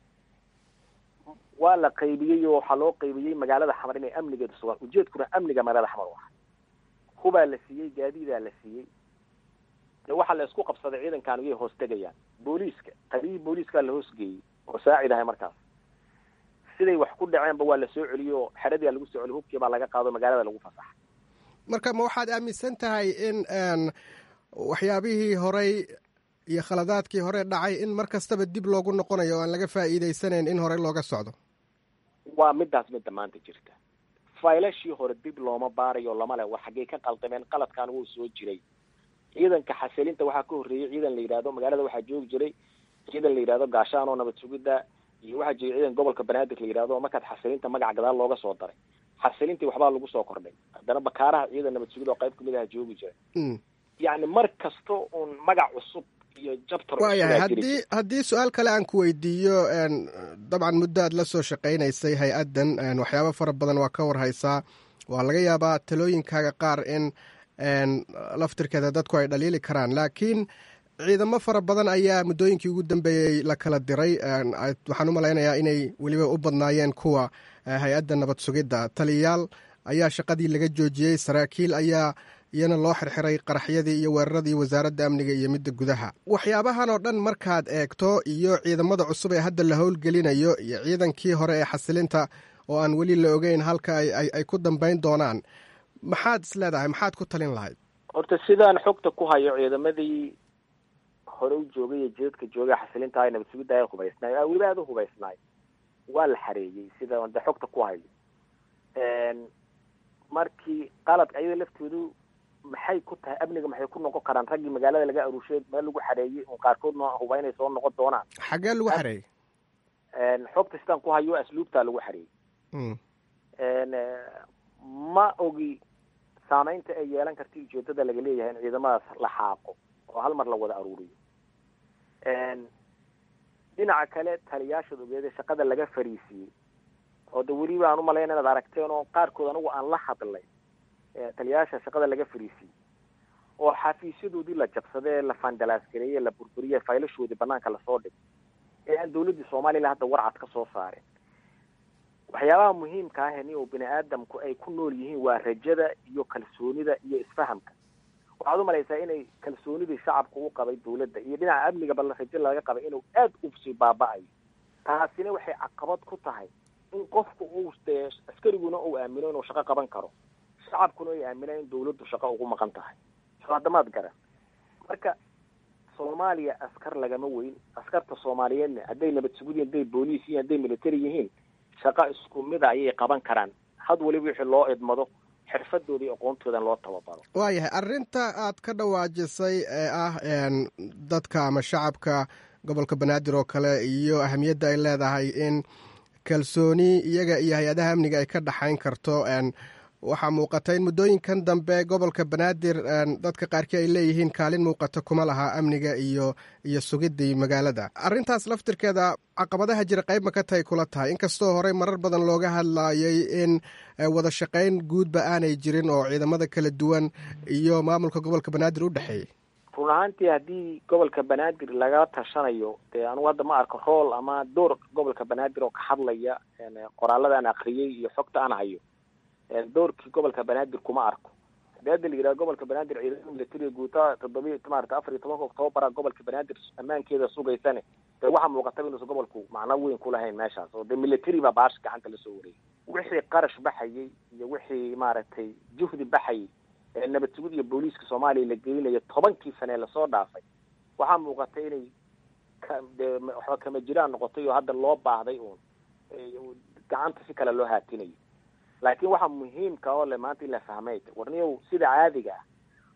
waa la qaybiyey oo waxaa loo qaybiyey magaalada xamar inay amnigeeda sugaan ujeedkuna amniga magaalada xamar u ahay hubaa la siiyey gaadiidaa la siiyey de waxaa la isku qabsaday ciidankan iyay hoos tegayaan booliiska taliyihii booliiskaa la hoosgeeyey oo saacid ahay markaas siday wax ku dhaceenba waa la soo celiyey oo xeradia lagu soo celiy hubkii baa laga qaado magaalada lagu fasaxay marka ma waxaad aaminsan tahay in waxyaabihii horey iyo khaladaadkii hore dhacay in mar kastaba dib loogu noqonayo o aan laga faa'iidaysanayn in horey looga socdo waa midaas midda maanta jirta faylashii hore dib looma baarayo lama leh war xaggey ka qaldameen qaladkan wuu soo jiray ciidanka xasilinta waxaa ka horreeyey ciidan la yidhahdo magaalada waxaa joogi jiray ciidan la yidhahdo gaashaan oo nabad sugidda iyo waxaa jiray ciidan gobolka banaadir la yidhahdo markaad xasilinta magaca gadaal looga soo daray xasilintii waxbaa lagu soo kordhay haddana bakaaraha ciidan nabad sugid oo qayb kamid aha joogi jiray yacni mar kasta uun magac cusub iyo jabtar waayahay haddii haddii su-aal kale aan ku weydiiyo dabcan muddo aad la soo shaqaynaysay hay-addan waxyaabo fara badan waa ka warhaysaa waa laga yaabaa talooyinkaaga qaar in laftirkeeda dadku ay dhaliili karaan laakiin ciidamo fara badan ayaa muddooyinkii ugu dambeeyey la kala diray waxaan u malaynayaa inay weliba u badnaayeen kuwa hay-adda nabad sugidda taliyayaal ayaa shaqadii laga joojiyey saraakiil ayaa iyana loo xirxiray qaraxyadii iyo weeraradii wasaaradda amniga iyo midda gudaha waxyaabahan oo dhan markaad eegto iyo ciidamada cusub ee hadda la howlgelinayo iyo ciidankii hore ee xasilinta oo aan weli la ogeyn halka ay ku dambayn doonaan maxaad is leedahay maxaad ku talin lahayd horta sidaan xogta ku hayo ciidamadii hore u joogay iyo jidadka joogay xasilinta nabad sugidda ay hubaysnaay weliba aada u hubaysnaay waa la xareeyey sida de xogta ku hayo markii qaladka ayada laftoodu maxay ku tahay amniga maxay ku noqon karaan raggii magaalada laga aruushay meel lagu xareeyey un qaarkoodna huba inay soo noqon doonaan xaggee lagu xareeyey xogta sidaan ku hayo asluubtaa lagu xareeyey ma ogi saameynta ay yeelan karta ujeedada laga leeyahay in ciidamadaas la xaaqo oo hal mar la wada aruuriyo dhinaca kale taliyaashaad ogeeda shaqada laga fariisiiyey oo de weliba aan umalayna inaad aragteen oo qaarkood anigu aan la hadlay taliyayaasha shaqada laga fariisiiyey oo xafiisyadoodii la jabsadee la fandalaasgareeye la burburiye faylashoodii banaanka lasoo dhigay ee aan dawladdii soomaliya hadda warcad ka soo saareen waxyaabaha muhiimka ah ni oo bini aadamku ay ku nool yihiin waa rajada iyo kalsoonida iyo isfahamka waxaad umalaysaa inay kalsoonidii shacabka u qabay dawladda iyo dhinaca amniga bal rajo laga qabay inuu aad usii baaba-ayo taasina waxay caqabad ku tahay in qofku uu dee askariguna uu aamino inuu shaqo qaban karo shacabkuna ay aaminaan in dawladdu shaqo ugu maqan tahay haddamaad garan marka soomaaliya askar lagama weyn askarta soomaaliyeedna hadday nabad sugud hadday booliis yihiin hadday military yihiin shaqo isku mida ayay qaban karaan had waliba wixii loo idmado xirfadooda iyo aqoontoodan loo tababaro waayahay arrinta aad ka dhawaajisay ee ah dadka ama shacabka gobolka banaadir oo kale iyo ahamiyadda ay leedahay in kalsooni iyaga iyo hay-adaha amniga ay ka dhaxayn karto waxaa muuqata in muddooyinkan dambe gobolka banaadir dadka qaarkii ay leeyihiin kaalin muuqata kuma laha amniga iyo iyo sugidii magaalada arrintaas laftirkeeda caqabadaha jira qayb ma ka tahay kula tahay inkastoo horey marar badan looga hadlayay in wada shaqayn guudba aanay jirin oo ciidamada kala duwan iyo maamulka gobolka banaadir u dhexeeyey run ahaantii haddii gobolka banaadir laga tashanayo dee anugu hadda ma arko rool ama door gobolka banaadir oo ka hadlaya qoraalada aan akriyey iyo xogta aan hayo doorkii gobolka banaadir kuma arko hadii hadda la yidhaha gobolka banaadir ciidamada militariga guutaa toddobiy maarata afar iyo tobanka oktobara gobolka banaadir ammaankeeda sugaysane dee waxaa muuqataba inuusan gobolku macno weyn ku lahayn meeshaas oo dee military baa baasha gacanta lasoo wareeyay wixii qarash baxayay iyo wixii maaragtay juhdi baxayay ee nabad sugid iyo booliiska soomaaliya la gelinayo tobankii sane lasoo dhaafay waxaa muuqata inay de waxba kama jiraan noqotay oo hadda loo baahday uun gacanta si kale loo haatinayo laakiin waxaa muhiimka oo le maanta in la fahmay warniyow sida caadiga ah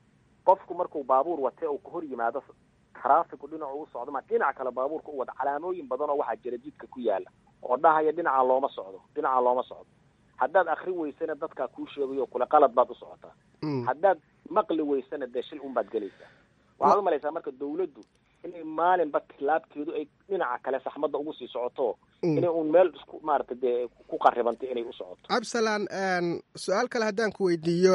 qofku markuu baabuur wate uu ka hor yimaado traafiku dhinacu u socdo ma dhinaca kale baabuurka u wada calaamooyin badan oo waxaa jira jidka ku yaala oo dhahaya dhinaca looma socdo dhinaca looma socdo haddaad akri weysana dadkaa kuu sheegayo kule qalad baad u socotaa haddaad maqli weysana dee shil un baad gelaysaa waxaad umalaysaa marka dawladdu inay maalinba tilaabteedu ay dhinaca kale saxmadda ugu sii socoto inay uun meel isku maarata dee ku qaribantay inay u socoto cabsalan su-aal kale haddaan ku weydiiyo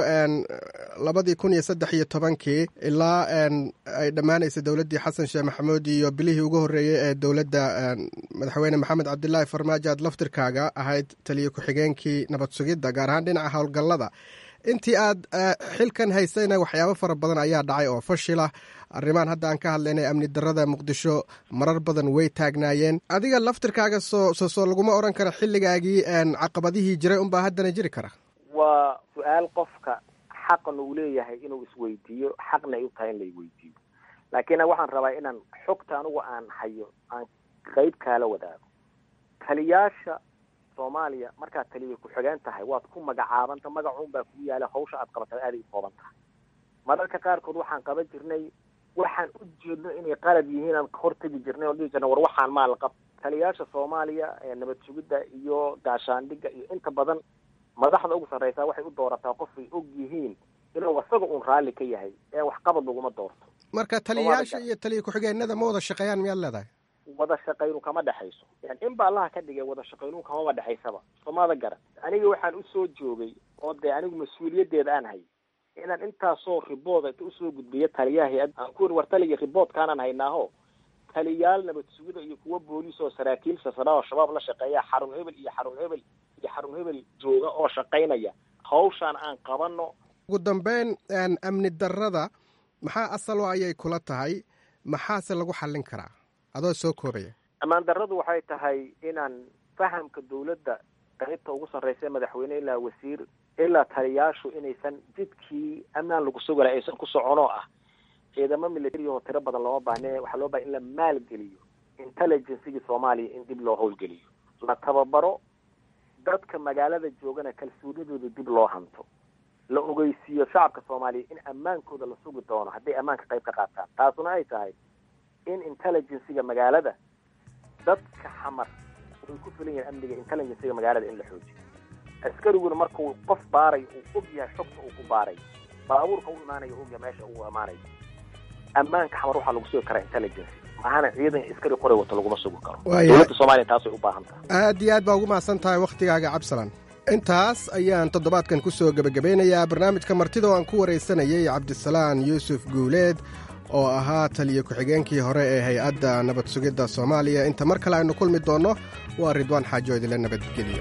labadii kun iyo saddex iyo tobankii ilaa ay dhammaanaysa dowladdii xasan sheekh maxamuud iyo bilihii ugu horreeyey ee dowladda madaxweyne maxamed cabdilaahi farmaajo aad laftirkaaga ahayd taliyo ku-xigeenkii nabad sugidda gaar ahaan dhinaca howlgallada intii aad xilkan haysayna waxyaabo fara badan ayaa dhacay oo fashila arrimaan hadda aan ka hadlaynay amni darada muqdisho marar badan way taagnaayeen adiga laftirkaaga soo soo soo laguma odhan kara xilligaagii caqabadihii jiray unbaa haddana jiri kara waa su-aal qofka xaqna uu leeyahay inuu isweydiiyo xaqna ay u tahay in la weydiiyo laakiin waxaan rabaa inaan xogta anugu aan hayo aan qeyb kaala wadaago taliyaasha soomaaliya markaad taliya ku-xigeen tahay waad ku magacaabanta magacuun baa kugu yaala hawsha aad qabatay aaday u kooban tahay mararka qaarkood waxaan qaban jirnay waxaan u jeedno inay qalad yihiin aan hortegi jirnay oo dhihi jirnay war waxaan maal qab taliyaasha soomaaliya ee nabad sugidda iyo gaashaandhigga iyo inta badan madaxda ugu sarreysaa waxay u doorataa qofay og yihiin inuu isaga uun raalli ka yahay ee waxqabad laguma doorto marka taliyayaasha iyo taliya ku-xigeenada ma wada shaqeeyaan miyaad leedahay wada shaqaynu kama dhexayso yani in ba allaha ka dhigay wada shaqaynu kamaba dhexaysaba soomada garan aniga waxaan usoo joogay oo dee anigu mas-uuliyaddeeda aan hayay inaan intaasoo ribooda inta usoo gudbiyo taliyaha hay-ad aan ku wari war taliya riboodkaanaan haynaaho taliyaal nabad sugida iyo kuwa booliis oo saraakiil sasana oo shabaab la shaqeeya xarun hebel iyo xarun hebel iyo xarun hebel jooga oo shaqaynaya hawshaan aan qabano ugu dambeyn amni darada maxaa asalo ayay kula tahay maxaase lagu xallin karaa adoo soo koobaya ammaan darradu waxay tahay inaan fahamka dawladda qaybta ugu sarreysa madaxweyne ilaa wasiir ilaa taliyaashu inaysan jidkii ammaan lagu sugala aysan ku soconoo ah ciidamo military oo tiro badan looma baahne waxaa loo bahay in la maalgeliyo intelligencegii soomaaliya in dib loo howlgeliyo la tababaro dadka magaalada joogana kalsoonidooda dib loo hanto la ogeysiiyo shacabka soomaaliya in ammaankooda la sugi doono hadday ammaanka qayb ka qaataan taasuna ay tahay in intelligencega magaalada dadka xamar ay ku filan yahin amniga intelligencega magaalada in la xoojiyo askariguna markuu qof baarayo uu og yahay xogta uu ku baarayo baabuurka u imaanayo og yahay meesha uu imaanayo ammaanka xamar waxaa lagu sugi karaa intelligence maahana ciidan askari qoray wato laguma sugi karo dowladda soomaaliya taasay u baahan tahay aad iyo aad baa ugu mahadsan tahay wakhtigaaga cabsalan intaas ayaan toddobaadkan ku soo gebagabeynayaa barnaamijka martida oo aan ku waraysanayay cabdisalaan yuusuf guuleed oo ahaa taliya ku-xigeenkii hore ee hay-adda nabad sugidda soomaaliya inta mar kale aynu kulmi doonno waa ridwaan xaajo idinla nabadgeliyo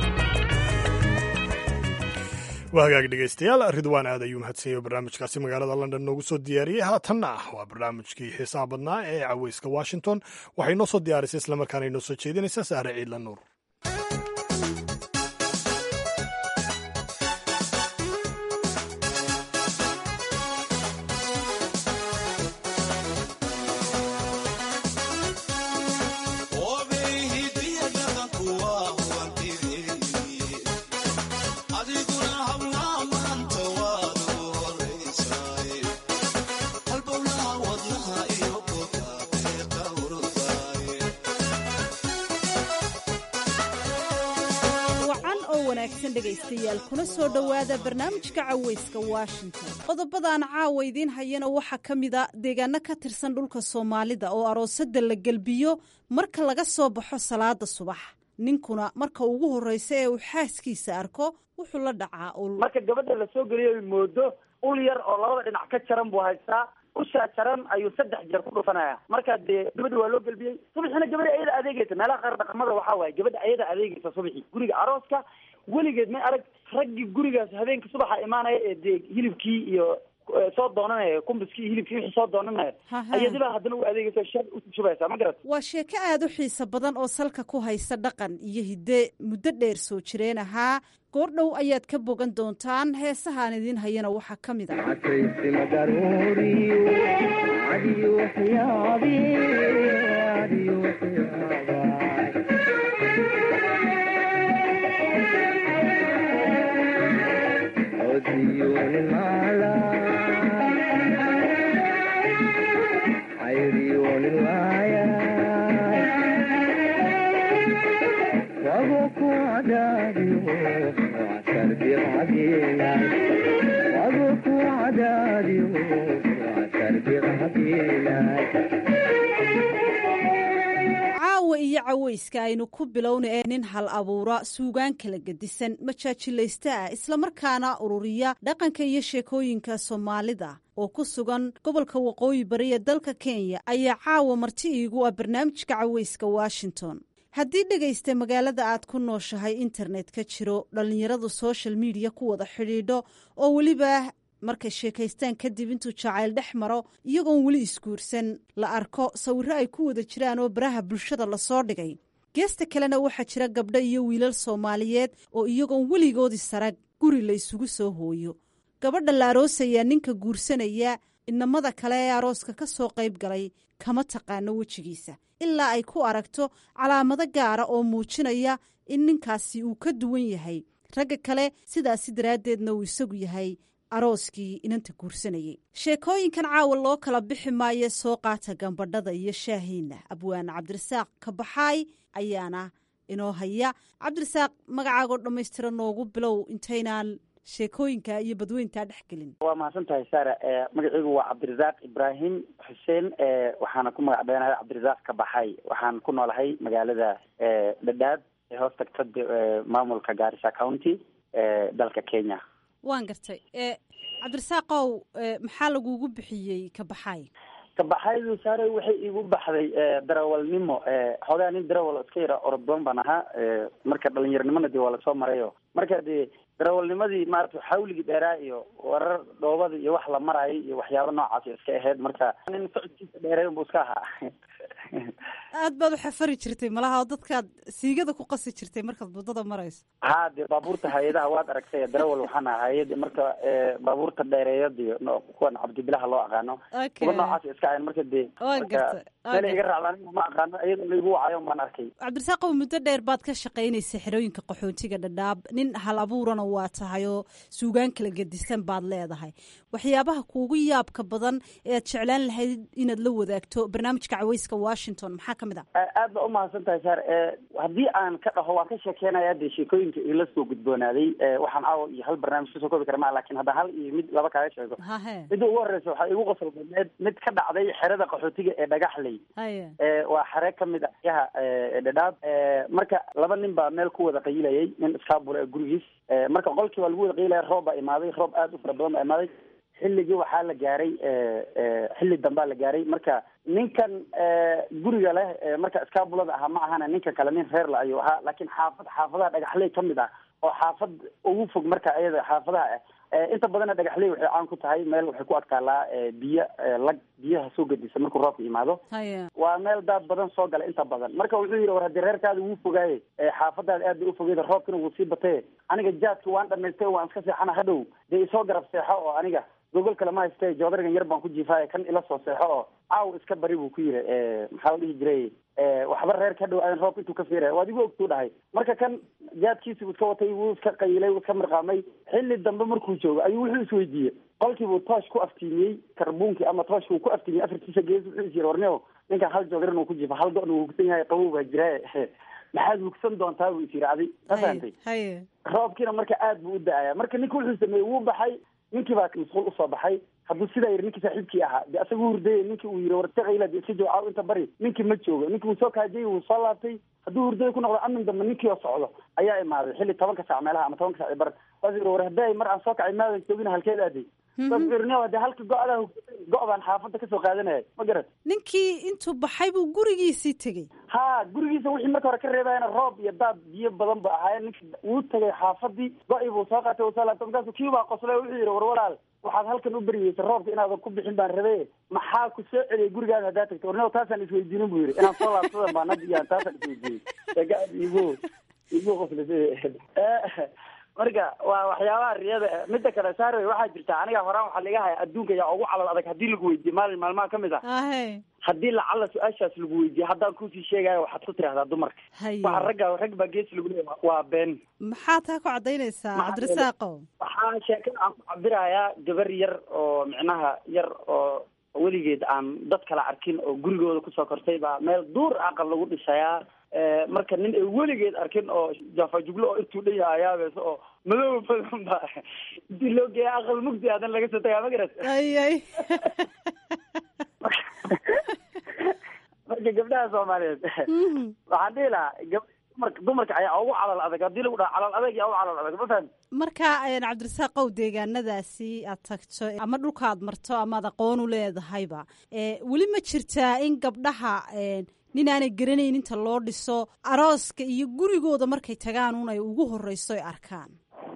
waa hagaag dhegaystayaal ridwaan aad ayuu mahadsanyahy barnaamijkaasi magaalada london noogu soo diyaariyey haatanna waa barnaamijkii xiisaha badnaa ee caweyska washington waxay noo soo diyaarisay islamarkaana inoo soo jeedinaysaa saare ciidla nuur dhegaystayaal kuna soo dhowaada barnaamijka caweyska washington qodobadaan caawa idiin hayana waxaa ka mida deegaano ka tirsan dhulka soomaalida oo aroosada la gelbiyo marka laga soo baxo salaada subax ninkuna marka ugu horreysa ee uu xaaskiisa arko wuxuu la dhacaa ul marka gabadha la soo geliyo moodo ul yar oo labada dhinac ka jaran buu haystaa ushaa jaran ayuu saddex jeer ku dhufanaya marka dee gabadha waa loo gelbiyey subaxina gabadha ayada adeegeysa meelaha qaar dhaqamada waxaa waaye gabadha ayada adeegeysa subaxii guriga arooska weligeed may arag raggii gurigaas habeenka subaxa imaanaya ee dee hilibkii iyo soo doonanaya kumbiskii hilibkii wixii soo doonanaya ayadibaa haddana u adeegeysa shar ushubaysaa ma garat waa sheeko aada u xiiso badan oo salka ku haysa dhaqan iyo hidde muddo dheer soo jireen ahaa goordhow ayaad ka bogan doontaan heesahaan idiin hayana waxaa ka mid caawa iyo caweyska aynu ku bilowna ee nin hal abuura suugaan kala gedisan majaajilaysta ah islamarkaana ururiya dhaqanka iyo sheekooyinka soomaalida oo ku sugan gobolka waqooyi bari ee dalka kenya ayaa caawa marti iigu ah barnaamijka caweyska washington haddii dhegaysta magaalada aad ku nooshahay internet ka jiro dhallinyaradu social mediya ku wada xidhiidho oo weliba markay sheekaystaan kadib intuu jacayl dhex maro iyagoon weli isguursan la arko sawirro ay ku wada jiraan oo baraha bulshada lasoo dhigay geesta kalena waxaa jira gabdho iyo wiilal soomaaliyeed oo iyagoon weligoodii sarag guri la isugu soo hooyo gabadha la aroosayaa ninka guursanaya inamada kale ee arooska ka soo qayb galay kama taqaano wejigiisa ilaa ay ku aragto calaamado gaara oo muujinaya in ninkaasi uu ka duwan yahay ragga kale sidaasi daraaddeedna uu isagu yahay arooskii inanta guursanayay sheekooyinkan caawa loo kala bixi maayo soo qaata gambadhada iyo shaahiina abwaane cabdirasaaq kabaxaay ayaana inoo haya cabdirasaaq magacaagoo dhammaystira noogu bilow intaynaan sheekooyinka iyo badweyntaa dhex gelin waa mahadsan tahay saara magaciigu waa cabdirasaaq ibraahim xuseen waxaana ku magac dheanahay cabdirasaaq kabaxay waxaan ku noolahay magaalada dhadhaab ee hoos tagta maamulka gaarisa county dalka kenya waan gartay cabdirasaaqow maxaa lagugu bixiyey kabaxaay kabaxaydu saare waxay igu baxday darawalnimo xoogaa nin darawal iska yara oroddoon baan ahaa marka dhalinyaronimona dee waa lasoo marayo marka dee darawalnimadii maarata xawligii dheeraa iyo warar dhoobada iyo wax la maraayo iyo waxyaaba noocaas iska ahayd marka nin socodkiisa dheeray unbu iska ahaa aad baad u xafari jirtay malaha oo dadkaad siigada ku qasi jirtay markaad waddada marayso ha dee baabuurta hay-adaha waad aragtay darawal waxaan ahaa hay-ada marka baabuurta dheereeyadiyo kuwan cabdibilaha loo aqaano kuwa noocaas iska ahayn marka dee waan gartay meel iga raacda aniga ma aqaano iyada laigu wacayo baan arkay cabdirasaaqow muddo dheer baad ka shaqaynaysa xerooyinka qaxootiga dhadhaab nin hal abuurana waa tahay oo suugaan kala gedisan baad leedahay waxyaabaha kuugu yaabka badan ee aad jeclaan lahayd inaad la wadaagto barnaamijka caweyska washington maxaa ka mid a aad ba umahadsan tahay saar haddii aan ka dhaho waan ka sheekeynaya dee sheekooyinka ila soo gudboonaaday waxaan caawa iyo hal barnaamij kasoo koobi kara maa lakin hadda hal iyo mid laba kaaga sheego midda ugu horeysa waxaa igu qosol badneed mid ka dhacday xerada qaxootiga ee dhagaxley waa xere kamid ah yaha dhadhaab marka laba nin baa meel ku wada qayilayay nin iskaabula ee gurigiis marka qolkii waa lagu wada qayilaya roob baa imaaday roob aad u fara badan baa imaaday xilligii waxaa la gaaray xilli dambaa la gaaray marka ninkan guriga leh marka iskaabulada ahaa ma ahana ninka kale nin reer la ayuu ahaa laakiin xaafad xaafadaha dhagaxley kamid ah oo xaafad ugu fog marka iyada xaafadaha ah inta badanna dhagaxley waxay caan ku tahay meel waxay ku adkaalaa biyo lag biyaha soo gedisa markuu roobka yimaado waa meel daad badan soo gala inta badan marka wuxuu yidhi war haddii reerkaada wuu fogaaye xaafadaada aad bay ufogeyda roobkina wuu sii bataye aniga jaadki waan dhamaystay waan iska seexana hadhow dee isoo garab seexo oo aniga gogol kale ma hayste joodarigan yar baan ku jiifaaye kan ila soo seexo oo caaw iska bari buu ku yiri maxaa la dhihi jiray waxba reerka hadhow aadan roobka intuu ka fiiraya waad igu ogtuu dhahay marka kan jaadkiisi buu iska watay wuu iska qayilay wuu iska mirqaamay xilli dambe markuu joogo ayuu wuxuu isweydiiyey qolkii buu toosh ku aftiimiyey karbuunkii ama tooshka uu ku aftiimiyey afartiisa gees wuxuu is yiri warneo ninkan hal joodarin uu ku jiifa hal go-na wuu hugsan yahay qabow baa jiraaye maxaad hugsan doontaa buu is yiri adi ma fahantay roobkiina marka aad buu u da-aya marka ninka wuxuu sameeyey wuu baxay ninkii baa masquul usoo baxay hadduu sidaa yiri ninkii saaxiibkii ahaa de asaga u hurdayay ninkii uu yiri wartaqayla de iska joogo inta bari ninkii ma joogo ninkii wuu soo kaajayay wuu soo laabtay hadduu hurdaya ku noqdo amin dambe ninkii oo socdo ayaa imaaday xilli tobanka saac meelaha ama tobanka saac bar waas yiri war hadday mar aan soo kacay maadan joogin halkeed aaday saasirneo de halka go-daa go- baan xaafadda kasoo qaadanaya ma garat ninkii intuu baxay buu gurigiisii tegey ha gurigiisa wixii marka hore ka reebayana roob iyo daad biyo badan ba ahaayeen ninki wuu tagay xaafadii go-i buu soo qaatay wuu soo laabtay markaasu kii baa qoslay wuxuu yidhi war walaal waxaad halkan u beryeysa roobka inaadan ku bixin baan rabe maxaa ku soo celiyay gurigaada haddaa tagta warneo taasaan isweydiinin buu yidhi inaan soo laabsadan baan hadda iyaan taasaan isweydiiyey igu igu qoslisay marka waa waxyaabaha riyada mida kale saarwey waxaa jirta aniga horaan waxaa laga haya adduunka yaa ugu calal adag haddii lagu weydiiye maalin maalmaha kamid ah haddii lacala su-aashaas lagu weydiiye haddaan kusii sheegayo waxaad ku tirahdaa dumarka waxa ragga rag baa gees lagu leeya waa been maxaa taa ku cadaynaysaa cabdirasaaqo waxaa sheekada aan ku cabirayaa gabar yar oo micnaha yar oo weligeed aan dad kala arkin oo gurigooda kusoo kortay baa meel duur aqal lagu dhisayaa marka nin ay weligeed arkin oo jafajuglo oo intuu dhan yahay ayaabees oo madow badan ba intii loo geeya aqal mugdi aadan laga soo tagaa ma garat ay ay marka gabdhaha soomaaliyeed waxaan dhihi lahaa gab dumarka dumarka ayaa ugu calal adag haddii lagu dhaha calal adag yaa ugu calal adag ma fahan marka cabdirasaaqow deegaanadaasi aad tagto ama dhulka aad marto ama ad aqoon u leedahayba weli ma jirtaa in gabdhaha nin aanay garanayn inta loo dhiso arooska iyo gurigooda markay tagaan un ay ugu horeyso ay arkaan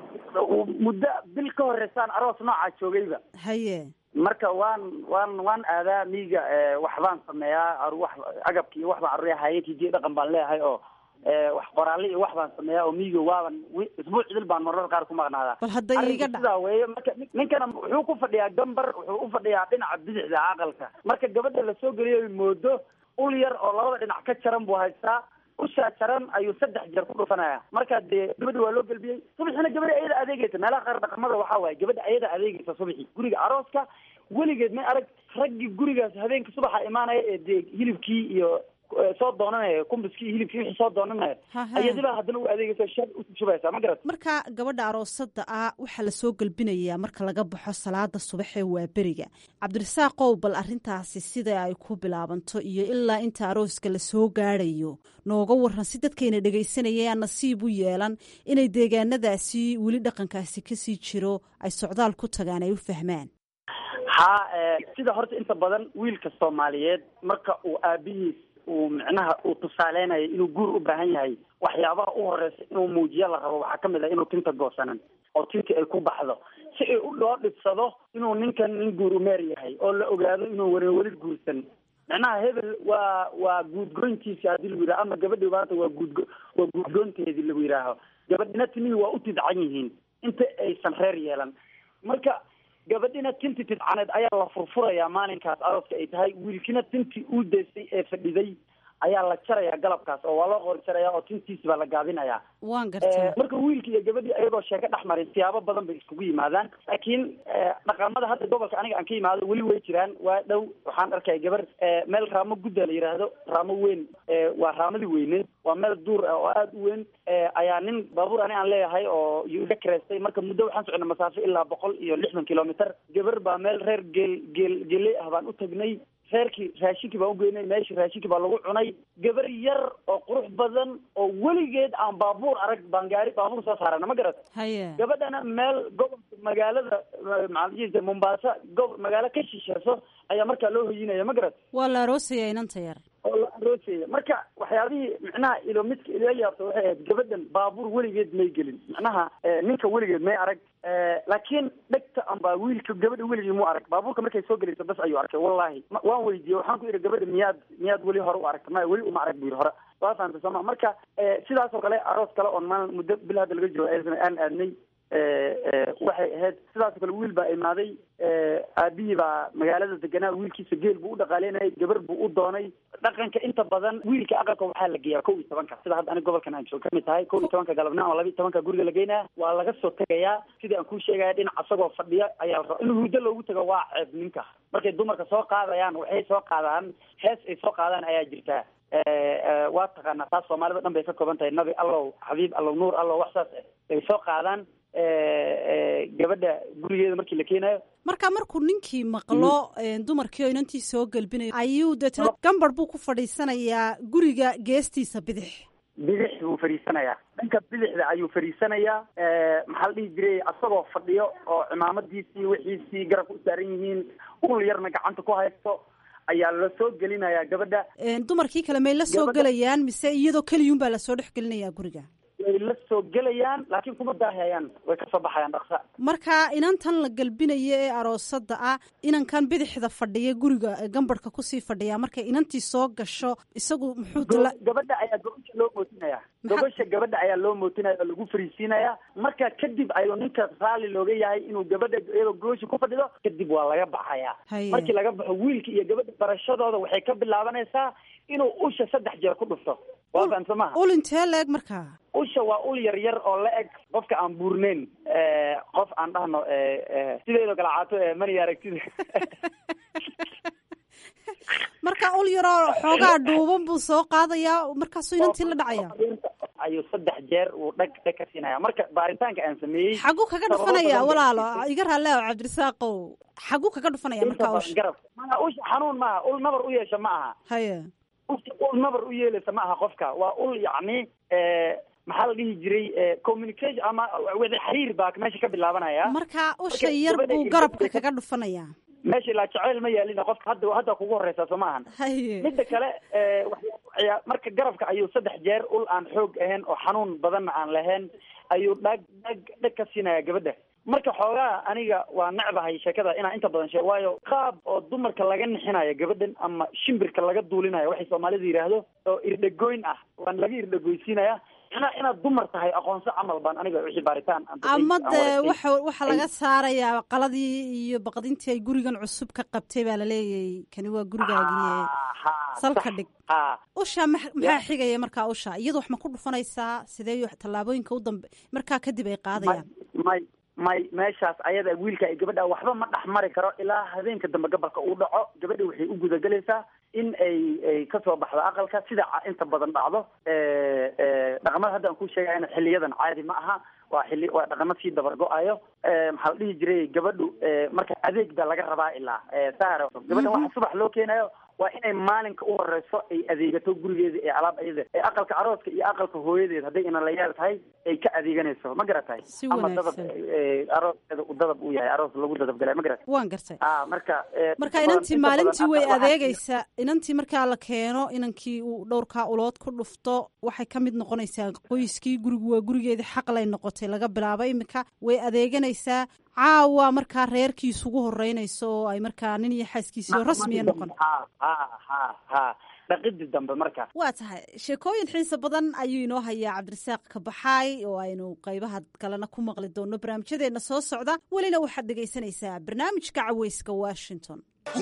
muddo bil ka horeysaan aroos noocaa joogayba haye marka waan waan waan aadaa miiga waxbaan sameeyaa wax agabki iyo waxbaan aruya hayenkii dhaqan baan leeyahay oo wax qoraalle iyo wax baan sameeyaa oo miiga waaban isbuuc idil baan marar qaar ku maqnaadaa bal hadda iga dha sidaa weeye marka ninkana wuxuu ku fadhiyaa gambar wuxuu u fadhiyaa dhinaca bidixda aqalka marka gabadha lasoo geliyo moodo ul yar oo labada dhinac ka jaran buu haystaa ushaa jaran ayuu saddex jeer ku dhufanaya marka dee gabadha waa loo gelbiyey subaxina gabadha ayada adeegeysa meelaha qaar dhaqamada waxaa waaye gabadha ayada adeegeysa subaxi guriga arooska weligeed may arag raggii gurigaas habeenka subaxa imaanaya ee dee hilibkii iyo soo doonanaya kumbiskii hilibkii wixii soo doonanaya ayadibaa haddana u adeegeysa shar ushubaysaa ma garat marka gabadha aroosada ah waxaa lasoo gelbinayaa marka laga baxo salaada subax ee waa beriga cabdirasaaqow bal arrintaasi sida ay ku bilaabanto iyo ilaa inta arooska lasoo gaadhayo nooga waran si dadkayna dhegaysanaya aan nasiib u yeelan inay deegaanadaasi weli dhaqankaasi kasii jiro ay socdaal ku tagaan ay u fahmaan ha sida horta inta badan wiilka soomaaliyeed marka uu aabihiis uu micnaha uu tusaaleynayo inuu guur u baahan yahay waxyaabaha u horeysa inuu muujiyo la rabo waxaa kamid ah inuu tinta goosanan oo tinta ay ku baxdo si ay u loo dhibsado inuu ninkan nin guur umeer yahay oo la ogaado inuu weli weli guursan micnaha hebel waa waa guudgoyntiisi haddii lagu yidhaho ama gabadhi maanta waa guudgo waa guudgoynteedii lagu yidhaaho gabadhina timihii waa u tidcan yihiin inta aysan reer yeelan marka gabadhina tinti tidcaneed ayaa la furfurayaa maalinkaas arooska ay tahay wiilkina tintii uu daysay ee fadhiday ayaa la jarayaa galabkaas oo waa loo qori jarayaa oo tintiisi baa la gaabinayaa waan gartaa marka wiilka iyo gabadhii ayagoo sheeko dhex marin siyaabo badan bay iskugu yimaadaan laakiin dhaqamada hadda gobolka aniga aan ka yimaado weli way jiraan waa dhow waxaan arkaya gabar meel raamo gudda la yidhaahdo raamo weyn waa raamadii weyneed waa meel duur ah oo aada u weyn ayaa nin baabuur ani aan leeyahay oo iyo iga kareystay marka muddo waxaan socnay masaafo ilaa boqol iyo lixdan kilomitr gabar baa meel reer geel geel geeley ah baan u tagnay reerkii raashinkii baan ugeynay meeshii raashinkii baa lagu cunay gabar yar oo qurux badan oo weligeed aan baabuur arag baan gaari baabuur soo saarana ma garat haye gabadhana meel gobolka magaalada maxaa mombasa gob magaalo ka shisheeso ayaa markaa loo hoyinaya ma garat waa la aroosaya inanta yar oo la aroosaya marka waxyaabihii micnaha ilo midka ila yaabta waxay ahayd gabadhan baabuur weligeed may gelin macnaha ninka weligeed may arag laakiin dhegta amba wiilka gabadha weligii mu arag baabuurka markay soo gelayso bas ayuu arkay wallahi waan weydiiyey waxaan ku yidhi gabadha miyaad miyaad weli hore u aragta maya weli uma arag bu yidhi hore waa fahamta sooma marka sidaas oo kale aroos kale oon maalin muddo bil hadda laga jiro aan aadnay waxay ahayd sidaasoo kale wiil baa imaaday aabihii baa magaalada deganaa wiilkiisa geel buu u dhaqaaleynayay gabar buu u doonay dhaqanka inta badan wiilka aqalka waxaa la geeyaa kow iyo tobanka sida hadda aniga gobolkan aan joog kamid tahay kow iyo tobanka galabnimo ama laba iyo tobanka guriga la geynaya waa laga soo tegayaa sidii aan kuu sheegaya dhinac asagoo fadhiya ayaa la rabaa in hurdo loogu tago waa ceeb ninka markay dumarka soo qaadayaan waxay soo qaadaan hees ay soo qaadaan ayaa jirtaa waa taqaanaa taas soomaalida dhan bay ka kooban tahay nabi allow xabiib allow nuur allow wax saas ay soo qaadaan gabadha gurigeeda markii la keenayo marka markuu ninkii maqlo dumarkii oo inantii soo gelbinayo ayuu deetna gambar buu ku fadhiisanayaa guriga geestiisa bidix bidix buu fadhiisanayaa dhanka bidixda ayuu fadhiisanayaa maxaa la dhihi jiray asagoo fadhiyo oo cimaamadiisii wixiisii garabka u saaran yihiin ul yarna gacanta ku haysto ayaa la soo gelinayaa gabadha dumarkii kale may la soo gelayaan mise iyadoo keliyun baa lasoo dhex gelinayaa guriga way la soo gelayaan laakiin kuma daahayaan way kasoo baxayaan dhaqsa marka inantan la gelbinayo ee aroosada ah inankan bidixda fadhiya guriga gambarhka kusii fadhiya markay inantii soo gasho isagu muxuu gabadha ayaa gobasha loo mootinaya gobasha gabadha ayaa loo mootinaya oo lagu fariisiinaya marka kadib ayuu ninka raalli looga yahay inuu gabadha iyadoo gobasha ku fadhido kadib waa laga baxaya markii laga baxo wiilka iyo gabadha barashadooda waxay ka bilaabanaysaa inuu usha saddex jeer ku dhufto waa fahamsa maha ul intee la eg markaa usha waa ul yar yar oo la eg qofka aan buurneyn qof aan dhahno sideedoo kale caato mani aragtida marka ul yaroo xoogaa dhuuban buu soo qaadayaa markaasuu inantii la dhacaya ayuu saddex jeer uu dhag dhag ka siinaya marka baaritaanka aan sameeyey xaguu kaga dhufanaya walaalo iga raale o cabdirasaaqow xaguu kaga dhufanaya marka usha garab maa usha xanuun maaha ul nabar u yeesha ma aha haye ul nabar u yeelaysa ma aha qofka waa ul yacni maxaa la dhihi jiray communication ama wada xiriir baa meesha ka bilaabanaya marka usha yar buu garabka kaga dhufanaya meesha ilaa jaceyl ma yaalina qofka hadda hadda kugu horeysa soo ma ahan haye midda kale marka garabka ayuu saddex jeer ul aan xoog ahayn oo xanuun badanna aan lahayn ayuu dhag dhag dhag ka siinaya gabadha marka xoogaa aniga waa necbahay sheekada inaan inta badan sheeg waayo qaab oo dumarka laga nixinayo gabadhan ama shimbirka laga duulinayo waxay soomaalida yidhaahdo oo irdhagoyn ah waan laga irdhagoysiinaya ina inaad dumar tahay aqoonso camal baan aniga wixii baaritaan ama dee waxa waxaa laga saarayaa qaladii iyo baqdintii ay gurigan cusub ka qabtay baa laleeyahay kani waa gurigaagii salka dhig usha maxaa xigaya markaa usha iyadu wax ma ku dhufanaysaa sidee tallaabooyinka u dambe markaa kadib ay qaadayaan may may meeshaas ayada wiilka ay gabadha waxba ma dhex mari karo ilaa habeenka dambe gabalka uu dhaco gabadha waxay u gudagelaysaa in ay ay kasoo baxdo aqalka sida inta badan dhacdo dhaqamada hadda aan ku sheegayana xiliyadan caadi ma aha waa xili waa dhaqamo sii dabar go-ayo maxaa la dhihi jiray gabadhu marka adeeg baa laga rabaa ilaa saar gabadhan waxa subax loo keenayo waa inay maalinka u horeyso ay adeegato gurigeeda ee alaab ayada ee aqalka arooska iyo aqalka hooyadeed hadday inalayaal tahay ay ka adeeganayso ma garatahay ama dadab arooskeeda u dadab u yahay aroos lagu dadab galay ma garatay waan gartay a marka marka inantii maalintii way adeegaysaa inantii markaa la keeno inankii uu dhowrkaa ulood ku dhufto waxay ka mid noqonaysaa qoyskii gurigu waa gurigeedii xaqlay noqotay laga bilaabo imika way adeeganaysaa caawa markaa reerkii isugu horeynayso oo ay markaa nin iyo xaaskiisii oo rasmiya noqon ha ha ha ha dhaqidii dambe marka waa tahay sheekooyin xiisa badan ayuu inoo hayaa cabdirasaaq kabaxaay oo aynu qaybaha kalena ku maqli doono barnaamijyadeena soo socda welina waxaad dhegaysanaysaa barnaamijka caweyska washington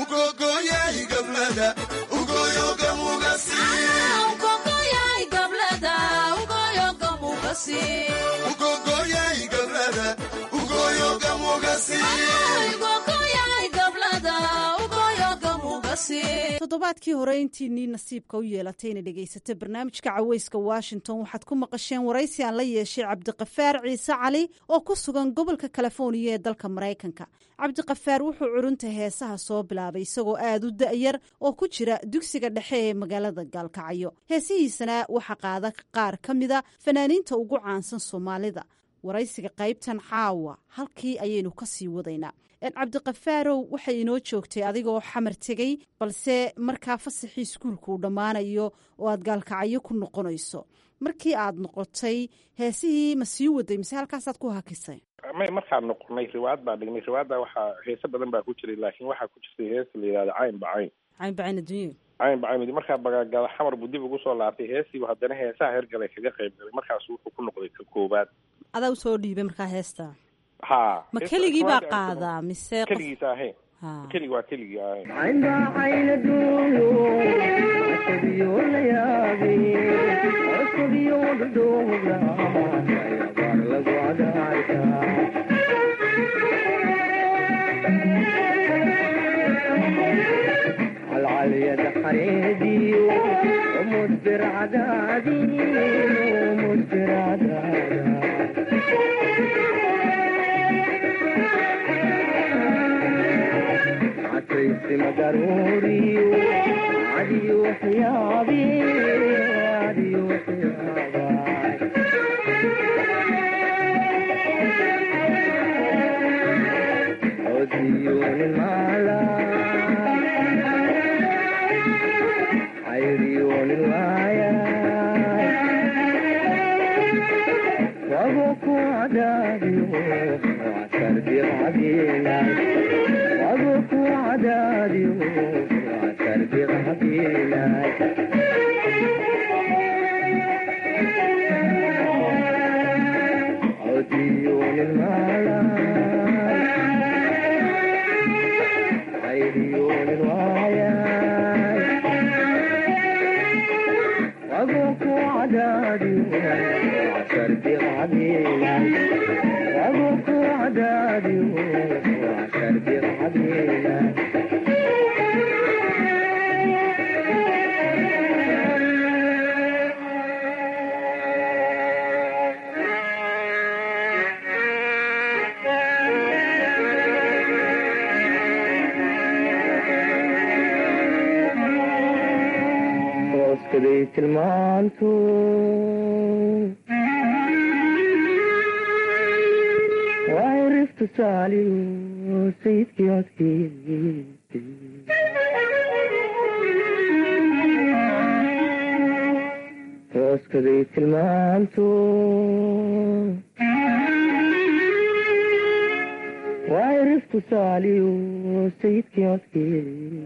toddobaadkii hore intiinii nasiibka u yeelatay inay dhegaysato barnaamijka caweyska washington waxaad ku maqasheen waraysi aan la yeeshay cabdiqafaar ciise cali oo ku sugan gobolka californiya ee dalka maraykanka cabdiqafaar wuxuu curunta heesaha soo bilaabay isagoo aada u da-yar oo ku jira dugsiga dhexe ee magaalada gaalkacyo heesihiisana waxaa qaada qaar ka mida fanaaniinta ugu caansan soomaalida waraysiga qaybtan caawa halkii ayaynu ka sii wadaynaa cabdiqafaarow waxay inoo joogtay adigoo xamar tegey balse markaa fasaxii iskuulka uu dhammaanayo oo aad gaalkacyo ku noqonayso markii aad noqotay heesihii ma sii waday mise halkaasaad ku hakisay may markaan noqonay riwaayad baa dhignay riwaayadda waxaa heese badan baa ku jiray laakiin waxaa ku jirtay heesa la yidhahda cayn bacayn cayn bacayn adduunya cayn bacayn markaa bagaagada xamar buu dib ugu soo laabtay heestiibu haddana heesaha hergalay kaga qayb galay markaas wuxuu ku noqday ka koobaad adaa usoo dhiibay markaa heesta ha ma keligii baa qaadaa mise keligiisa ahayn keligi waa keligii ahayn العليا حريدي ومدبر عدادي ومدبر عدادي عتيس مدروري عدي وحيابي عدي وحيابي عديون المعلى عيريون الوايا وابوك وعدادي وعسر بغدينا وابوك وعدادي وعسر بغدينا عديون المالا عيريون الوايا أبوك وعدادي وعسر بغدينا أبوك وعدادي وعسر بغدينا واسكديت المانتو وعرفت سالي وسيدك يوتكي واسكديت المانتو وعرفت سالي وسيدك يوتكي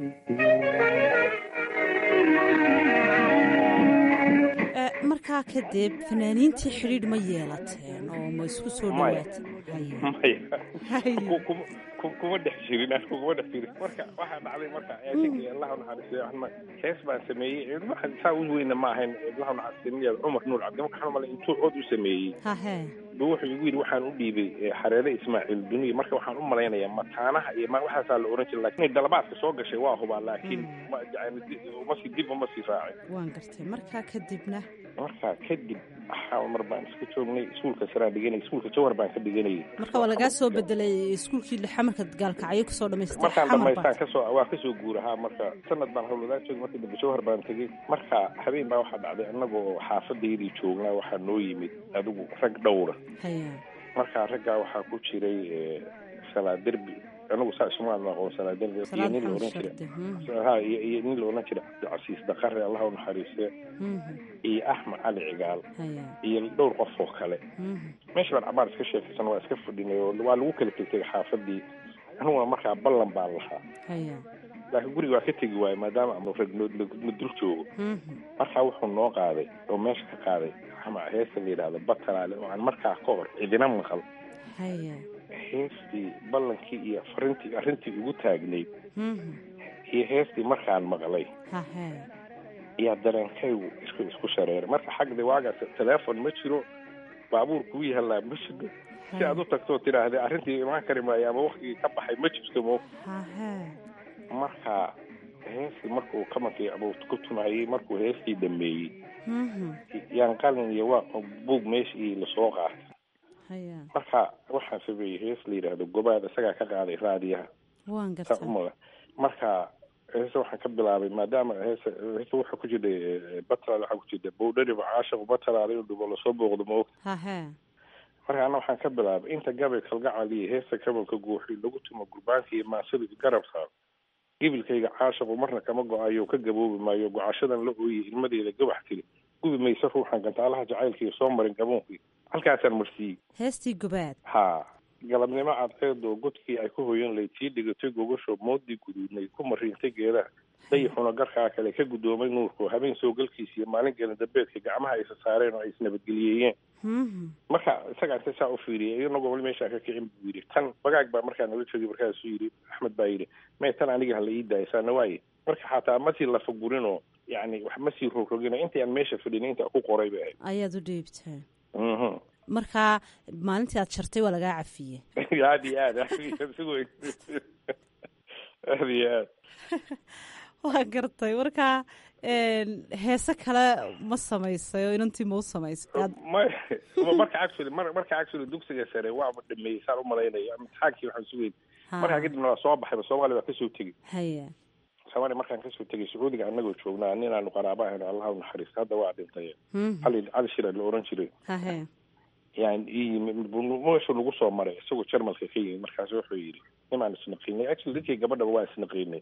markaa kadib fanaaniintii xidhiidh ma yeelateen oo ma isku soo dhawaateen maya kuma dhex jirin anigu kuma dhex jirin marka waxaa dhacday marka eesinka allah naxariistiyo waxma hees baan sameeyey waxaan saa u weyna ma ahayn allah naxariistiyo cumar nuur cabdi marka waxaan malay intuu cod u sameeyey hahe bu wuxuu igu yidhi waxaan u dhiibay xareere ismaaciil duniya marka waxaan u malaynayaa mataanaha iyo waxaasaa la oran jiray lakin dalabaadka soo gashay waa hubaa laakiin uma sii dib uma sii raacin waan gartay markaa kadibna markaa kadib waxaa mar baan iska joognay iskuulka saraan dhiganay iskuulka jawhar baan ka dhiganayay marka waa lagaa soo bedelay iskuulkii xamarka gaalkacyo kasoo dhamaystay markaan dhamaystaan kasoo waa kasoo guurahaa marka sanad baan hawlwadaan joogay markii dambe jawhar baan tegey marka habeen baa waxaa dhacday annagoo xaafadaydii joognaa waxaa noo yimid adigu rag dhowra marka raggaa waxaa ku jiray salaa derbi anigu saa isumaan aqoon salaa derbi iyo nin la oran jira ha iyo iyo nin la oran jira cabdicasiis daqare allah u naxariiste iyo axmed cali cigaal iyo dhowr qof oo kale meesha baan cabaar iska sheekaysan waa iska fadhinay oo waa lagu kala tegtay xaafadii aniguna markaa ballan baan lahaa laakiin guriga waa ka tegi waayo maadaama ama ragnood ma dul joogo markaa wuxuu noo qaaday oo meesha ka qaaday ama heesta la yidhahdo batalaale oo aan markaa ka hor cidina maqal heestii ballankii iyo farintii arrintii ugu taagnayd iyo heestii markaan maqlay ayaa dareenkaygu isku isku shareeray marka xagda waagaas teleefon ma jiro baabuur kuu yahalaa ma jiro si aad u tagtoo tidhaahda arrintii imaan kari maayo ama waktigii ka baxay ma jirto mo marka heestii markuu kamankii abuu ku tumayey markuu heestii dhameeyey yaan qalin iyo waa buug meeshii lasoo qaatay marka waxaan sameeyey hees la yidhaahdo gobaad isagaa ka qaaday raadiyaha saa umada marka heese waxaan ka bilaabay maadaama heese heese waxaa ku jirta batalaal waxaa ku jirta bowdhariba caashiq batalaal inuu dhubo lasoo booqdo ma og marka ana waxaan ka bilaabay inta gabay kalgacal iyo heesta kabalka guuxi lagu tumo gurbaanka iyo maasada garab saar gibilkayga caashaqu marna kama go-ayo ka gaboobi maayo gocashadan la ooyey ilmadeeda gabax tiri gubi mayse ruuxan gantaalaha jacaylkaiyo soo marin gaboonkii halkaasaan marsiiyey heestii gobaad ha galabnimo cadceed oo godkii ay ku hoyan layd sii dhigatay gogasho moodii guduudnay ku mariintay geedaha dayixuna garkaa kale ka guddoomay nuurku habeen soo galkiisa iyo maalin gelin dambeedka gacmaha aysa saareen oo ay isnabadgeliyeeyeen marka isagaa inta saa u fiiriyay inagoo wali meeshaa ka kicin buu yidhi tan bagaag baa markaa nala joogay markaasuu yidhi axmed baa yidhi may tan aniga hala ii daaya saana waaye marka xataa masii lafa gurinoo yani wax masii rogrogino intii aan meesha fadhin inta ku qoray bay ahayd ayaad u dhiibtaa mhm markaa maalintii aad jartay waa lagaa cafiyey aad iyo aad aad iyo aad si weyn aad iyo aad waa gartay markaa heese kale ma samaysay oo inantii ma u samaysay may marka actually mar marka actually dugsiga sare waaba dhameeyey saan umalaynaya imtixaankii waxaan sugeyn markaa kadibna waa soo baxayba soomaaliya waa kasoo tegey haya soomaaliya markaan kasoo tegay sacuudiga anagoo joognaa nin aanu qaraaba ahayn allah u naxariista hadda waa dhintay cali cali shira la oran jiray hahe yani ii yimid meeshu nagu soo maray isagoo jarmalka ka yimid markaas wuxuu yidhi nimaan isnaqiinay actually dadkii gabadhaba waa isnaqiinay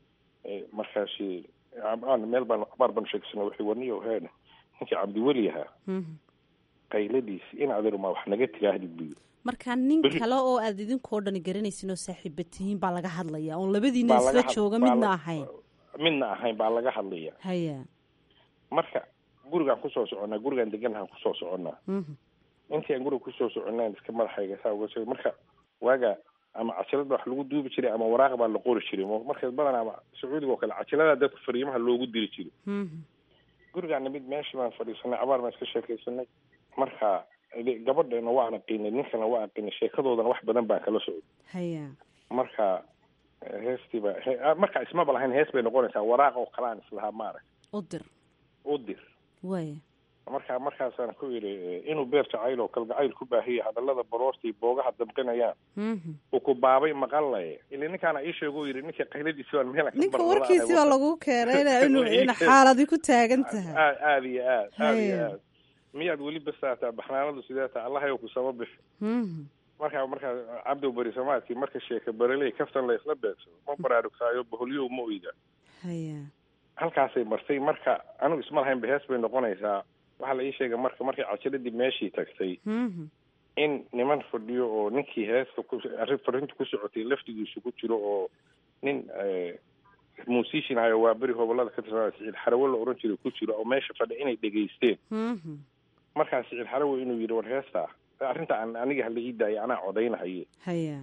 markaasi aan meel baan abaar baan sheegsana wuxuu warniyo heen ninkii cabdiweli ahaa qayladiisi in adirma wax naga tigaahdid buu yidhi marka nin kale oo aad idinkoo dhani garanaysin oo saaxiiba tihiin baa laga hadlaya oon labadiina isla jooga midna ahayn midna ahayn baa laga hadlaya haya marka gurigaan kusoo soconnaa gurigaan deganahaan kusoo soconnaa intii aan guriga kusoo soconaan iska madaxayga saa uga soo marka waaga ama cajalad baa wax lagu duubi jiray ama waraaq baa la qori jiray marka badan ama sacuudiga oo kale cajalada dadka fariimaha loogu diri jiray gurigaana mid meesha baan fadhiisanay abaar baan iska sheekaysanay marka gabadheena waa anaqiinay ninkana waa aqinay sheekadoodana wax badan baan kala socday haya marka heestiiba marka ismaba lahayn hees bay noqonaysaa waraaq oo kale aan islahaa maarag u dir u dir waya marka markaasaan ku yidhi inuu beer jacayl oo kalgacayl ku baahiyay hadallada baroortii boogaha damqinayaan uu ku baabay maqallaye ili ninkaana ii sheego yidhi ninka qayladiisi baan meel ninka warkiisi baa lagu keenay inuu in xaaladi ku taagan tahay aad iyo aad aad iyo aad miyaad weli basaataa baxnaanadu sidee taa allahayow ku sama bixi markaa markaa cabdow beri samaadkii marka sheeka bareley kaftan la isla beegsado ma baraarugtaayo baholyow ma oyda haya halkaasay martay marka anigu isma lahayn ba hees bay noqonaysaa waxaa la ii sheegay marka markay cajiradii meeshii tagtay in niman fadhiyo oo ninkii heesta ku arrin farinta ku socotay laftigiisu ku jiro oo nin musician ahayo waa beri hobolada ka tirsanaa siciid xarawe la oran jiray ku jiro oo meesha fadhi inay dhegaysteen markaa siciid xarawe inuu yidhi war heesta arrinta aan aniga hala ii daayay anaa codaynahaye haya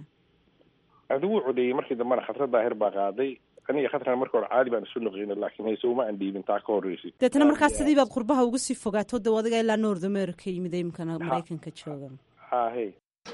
adigu codeeyey markii dambena khatra daahir baa qaaday aniga khatrana marka hore caadi baan isu naqiinay laakiin hayse uma aan dhiibin taa ka horreysay deetana markaas sidii baad qurbaha uga sii fogaato de adiga ilaa north america yimid imkana maraykanka jooga hahe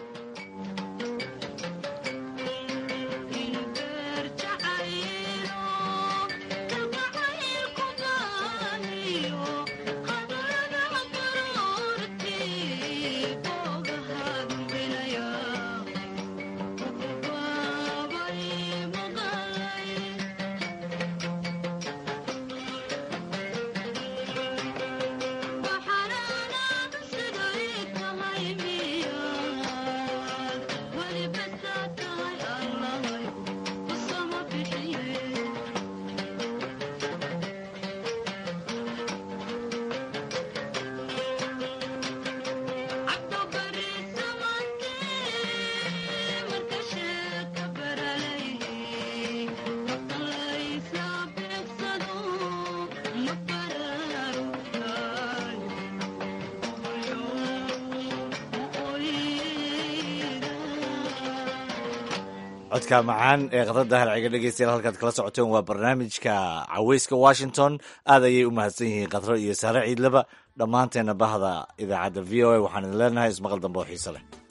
codka macaan ee khadradda halciga dhegeystayaal halkaad kala socoteen waa barnaamijka caweyska washington aad ayay u mahadsan yihiin khadro iyo saare ciidlaba dhammaanteena bahda idaacadda v o a waxaan idin leenahay ismaqal dambe oo xiise leh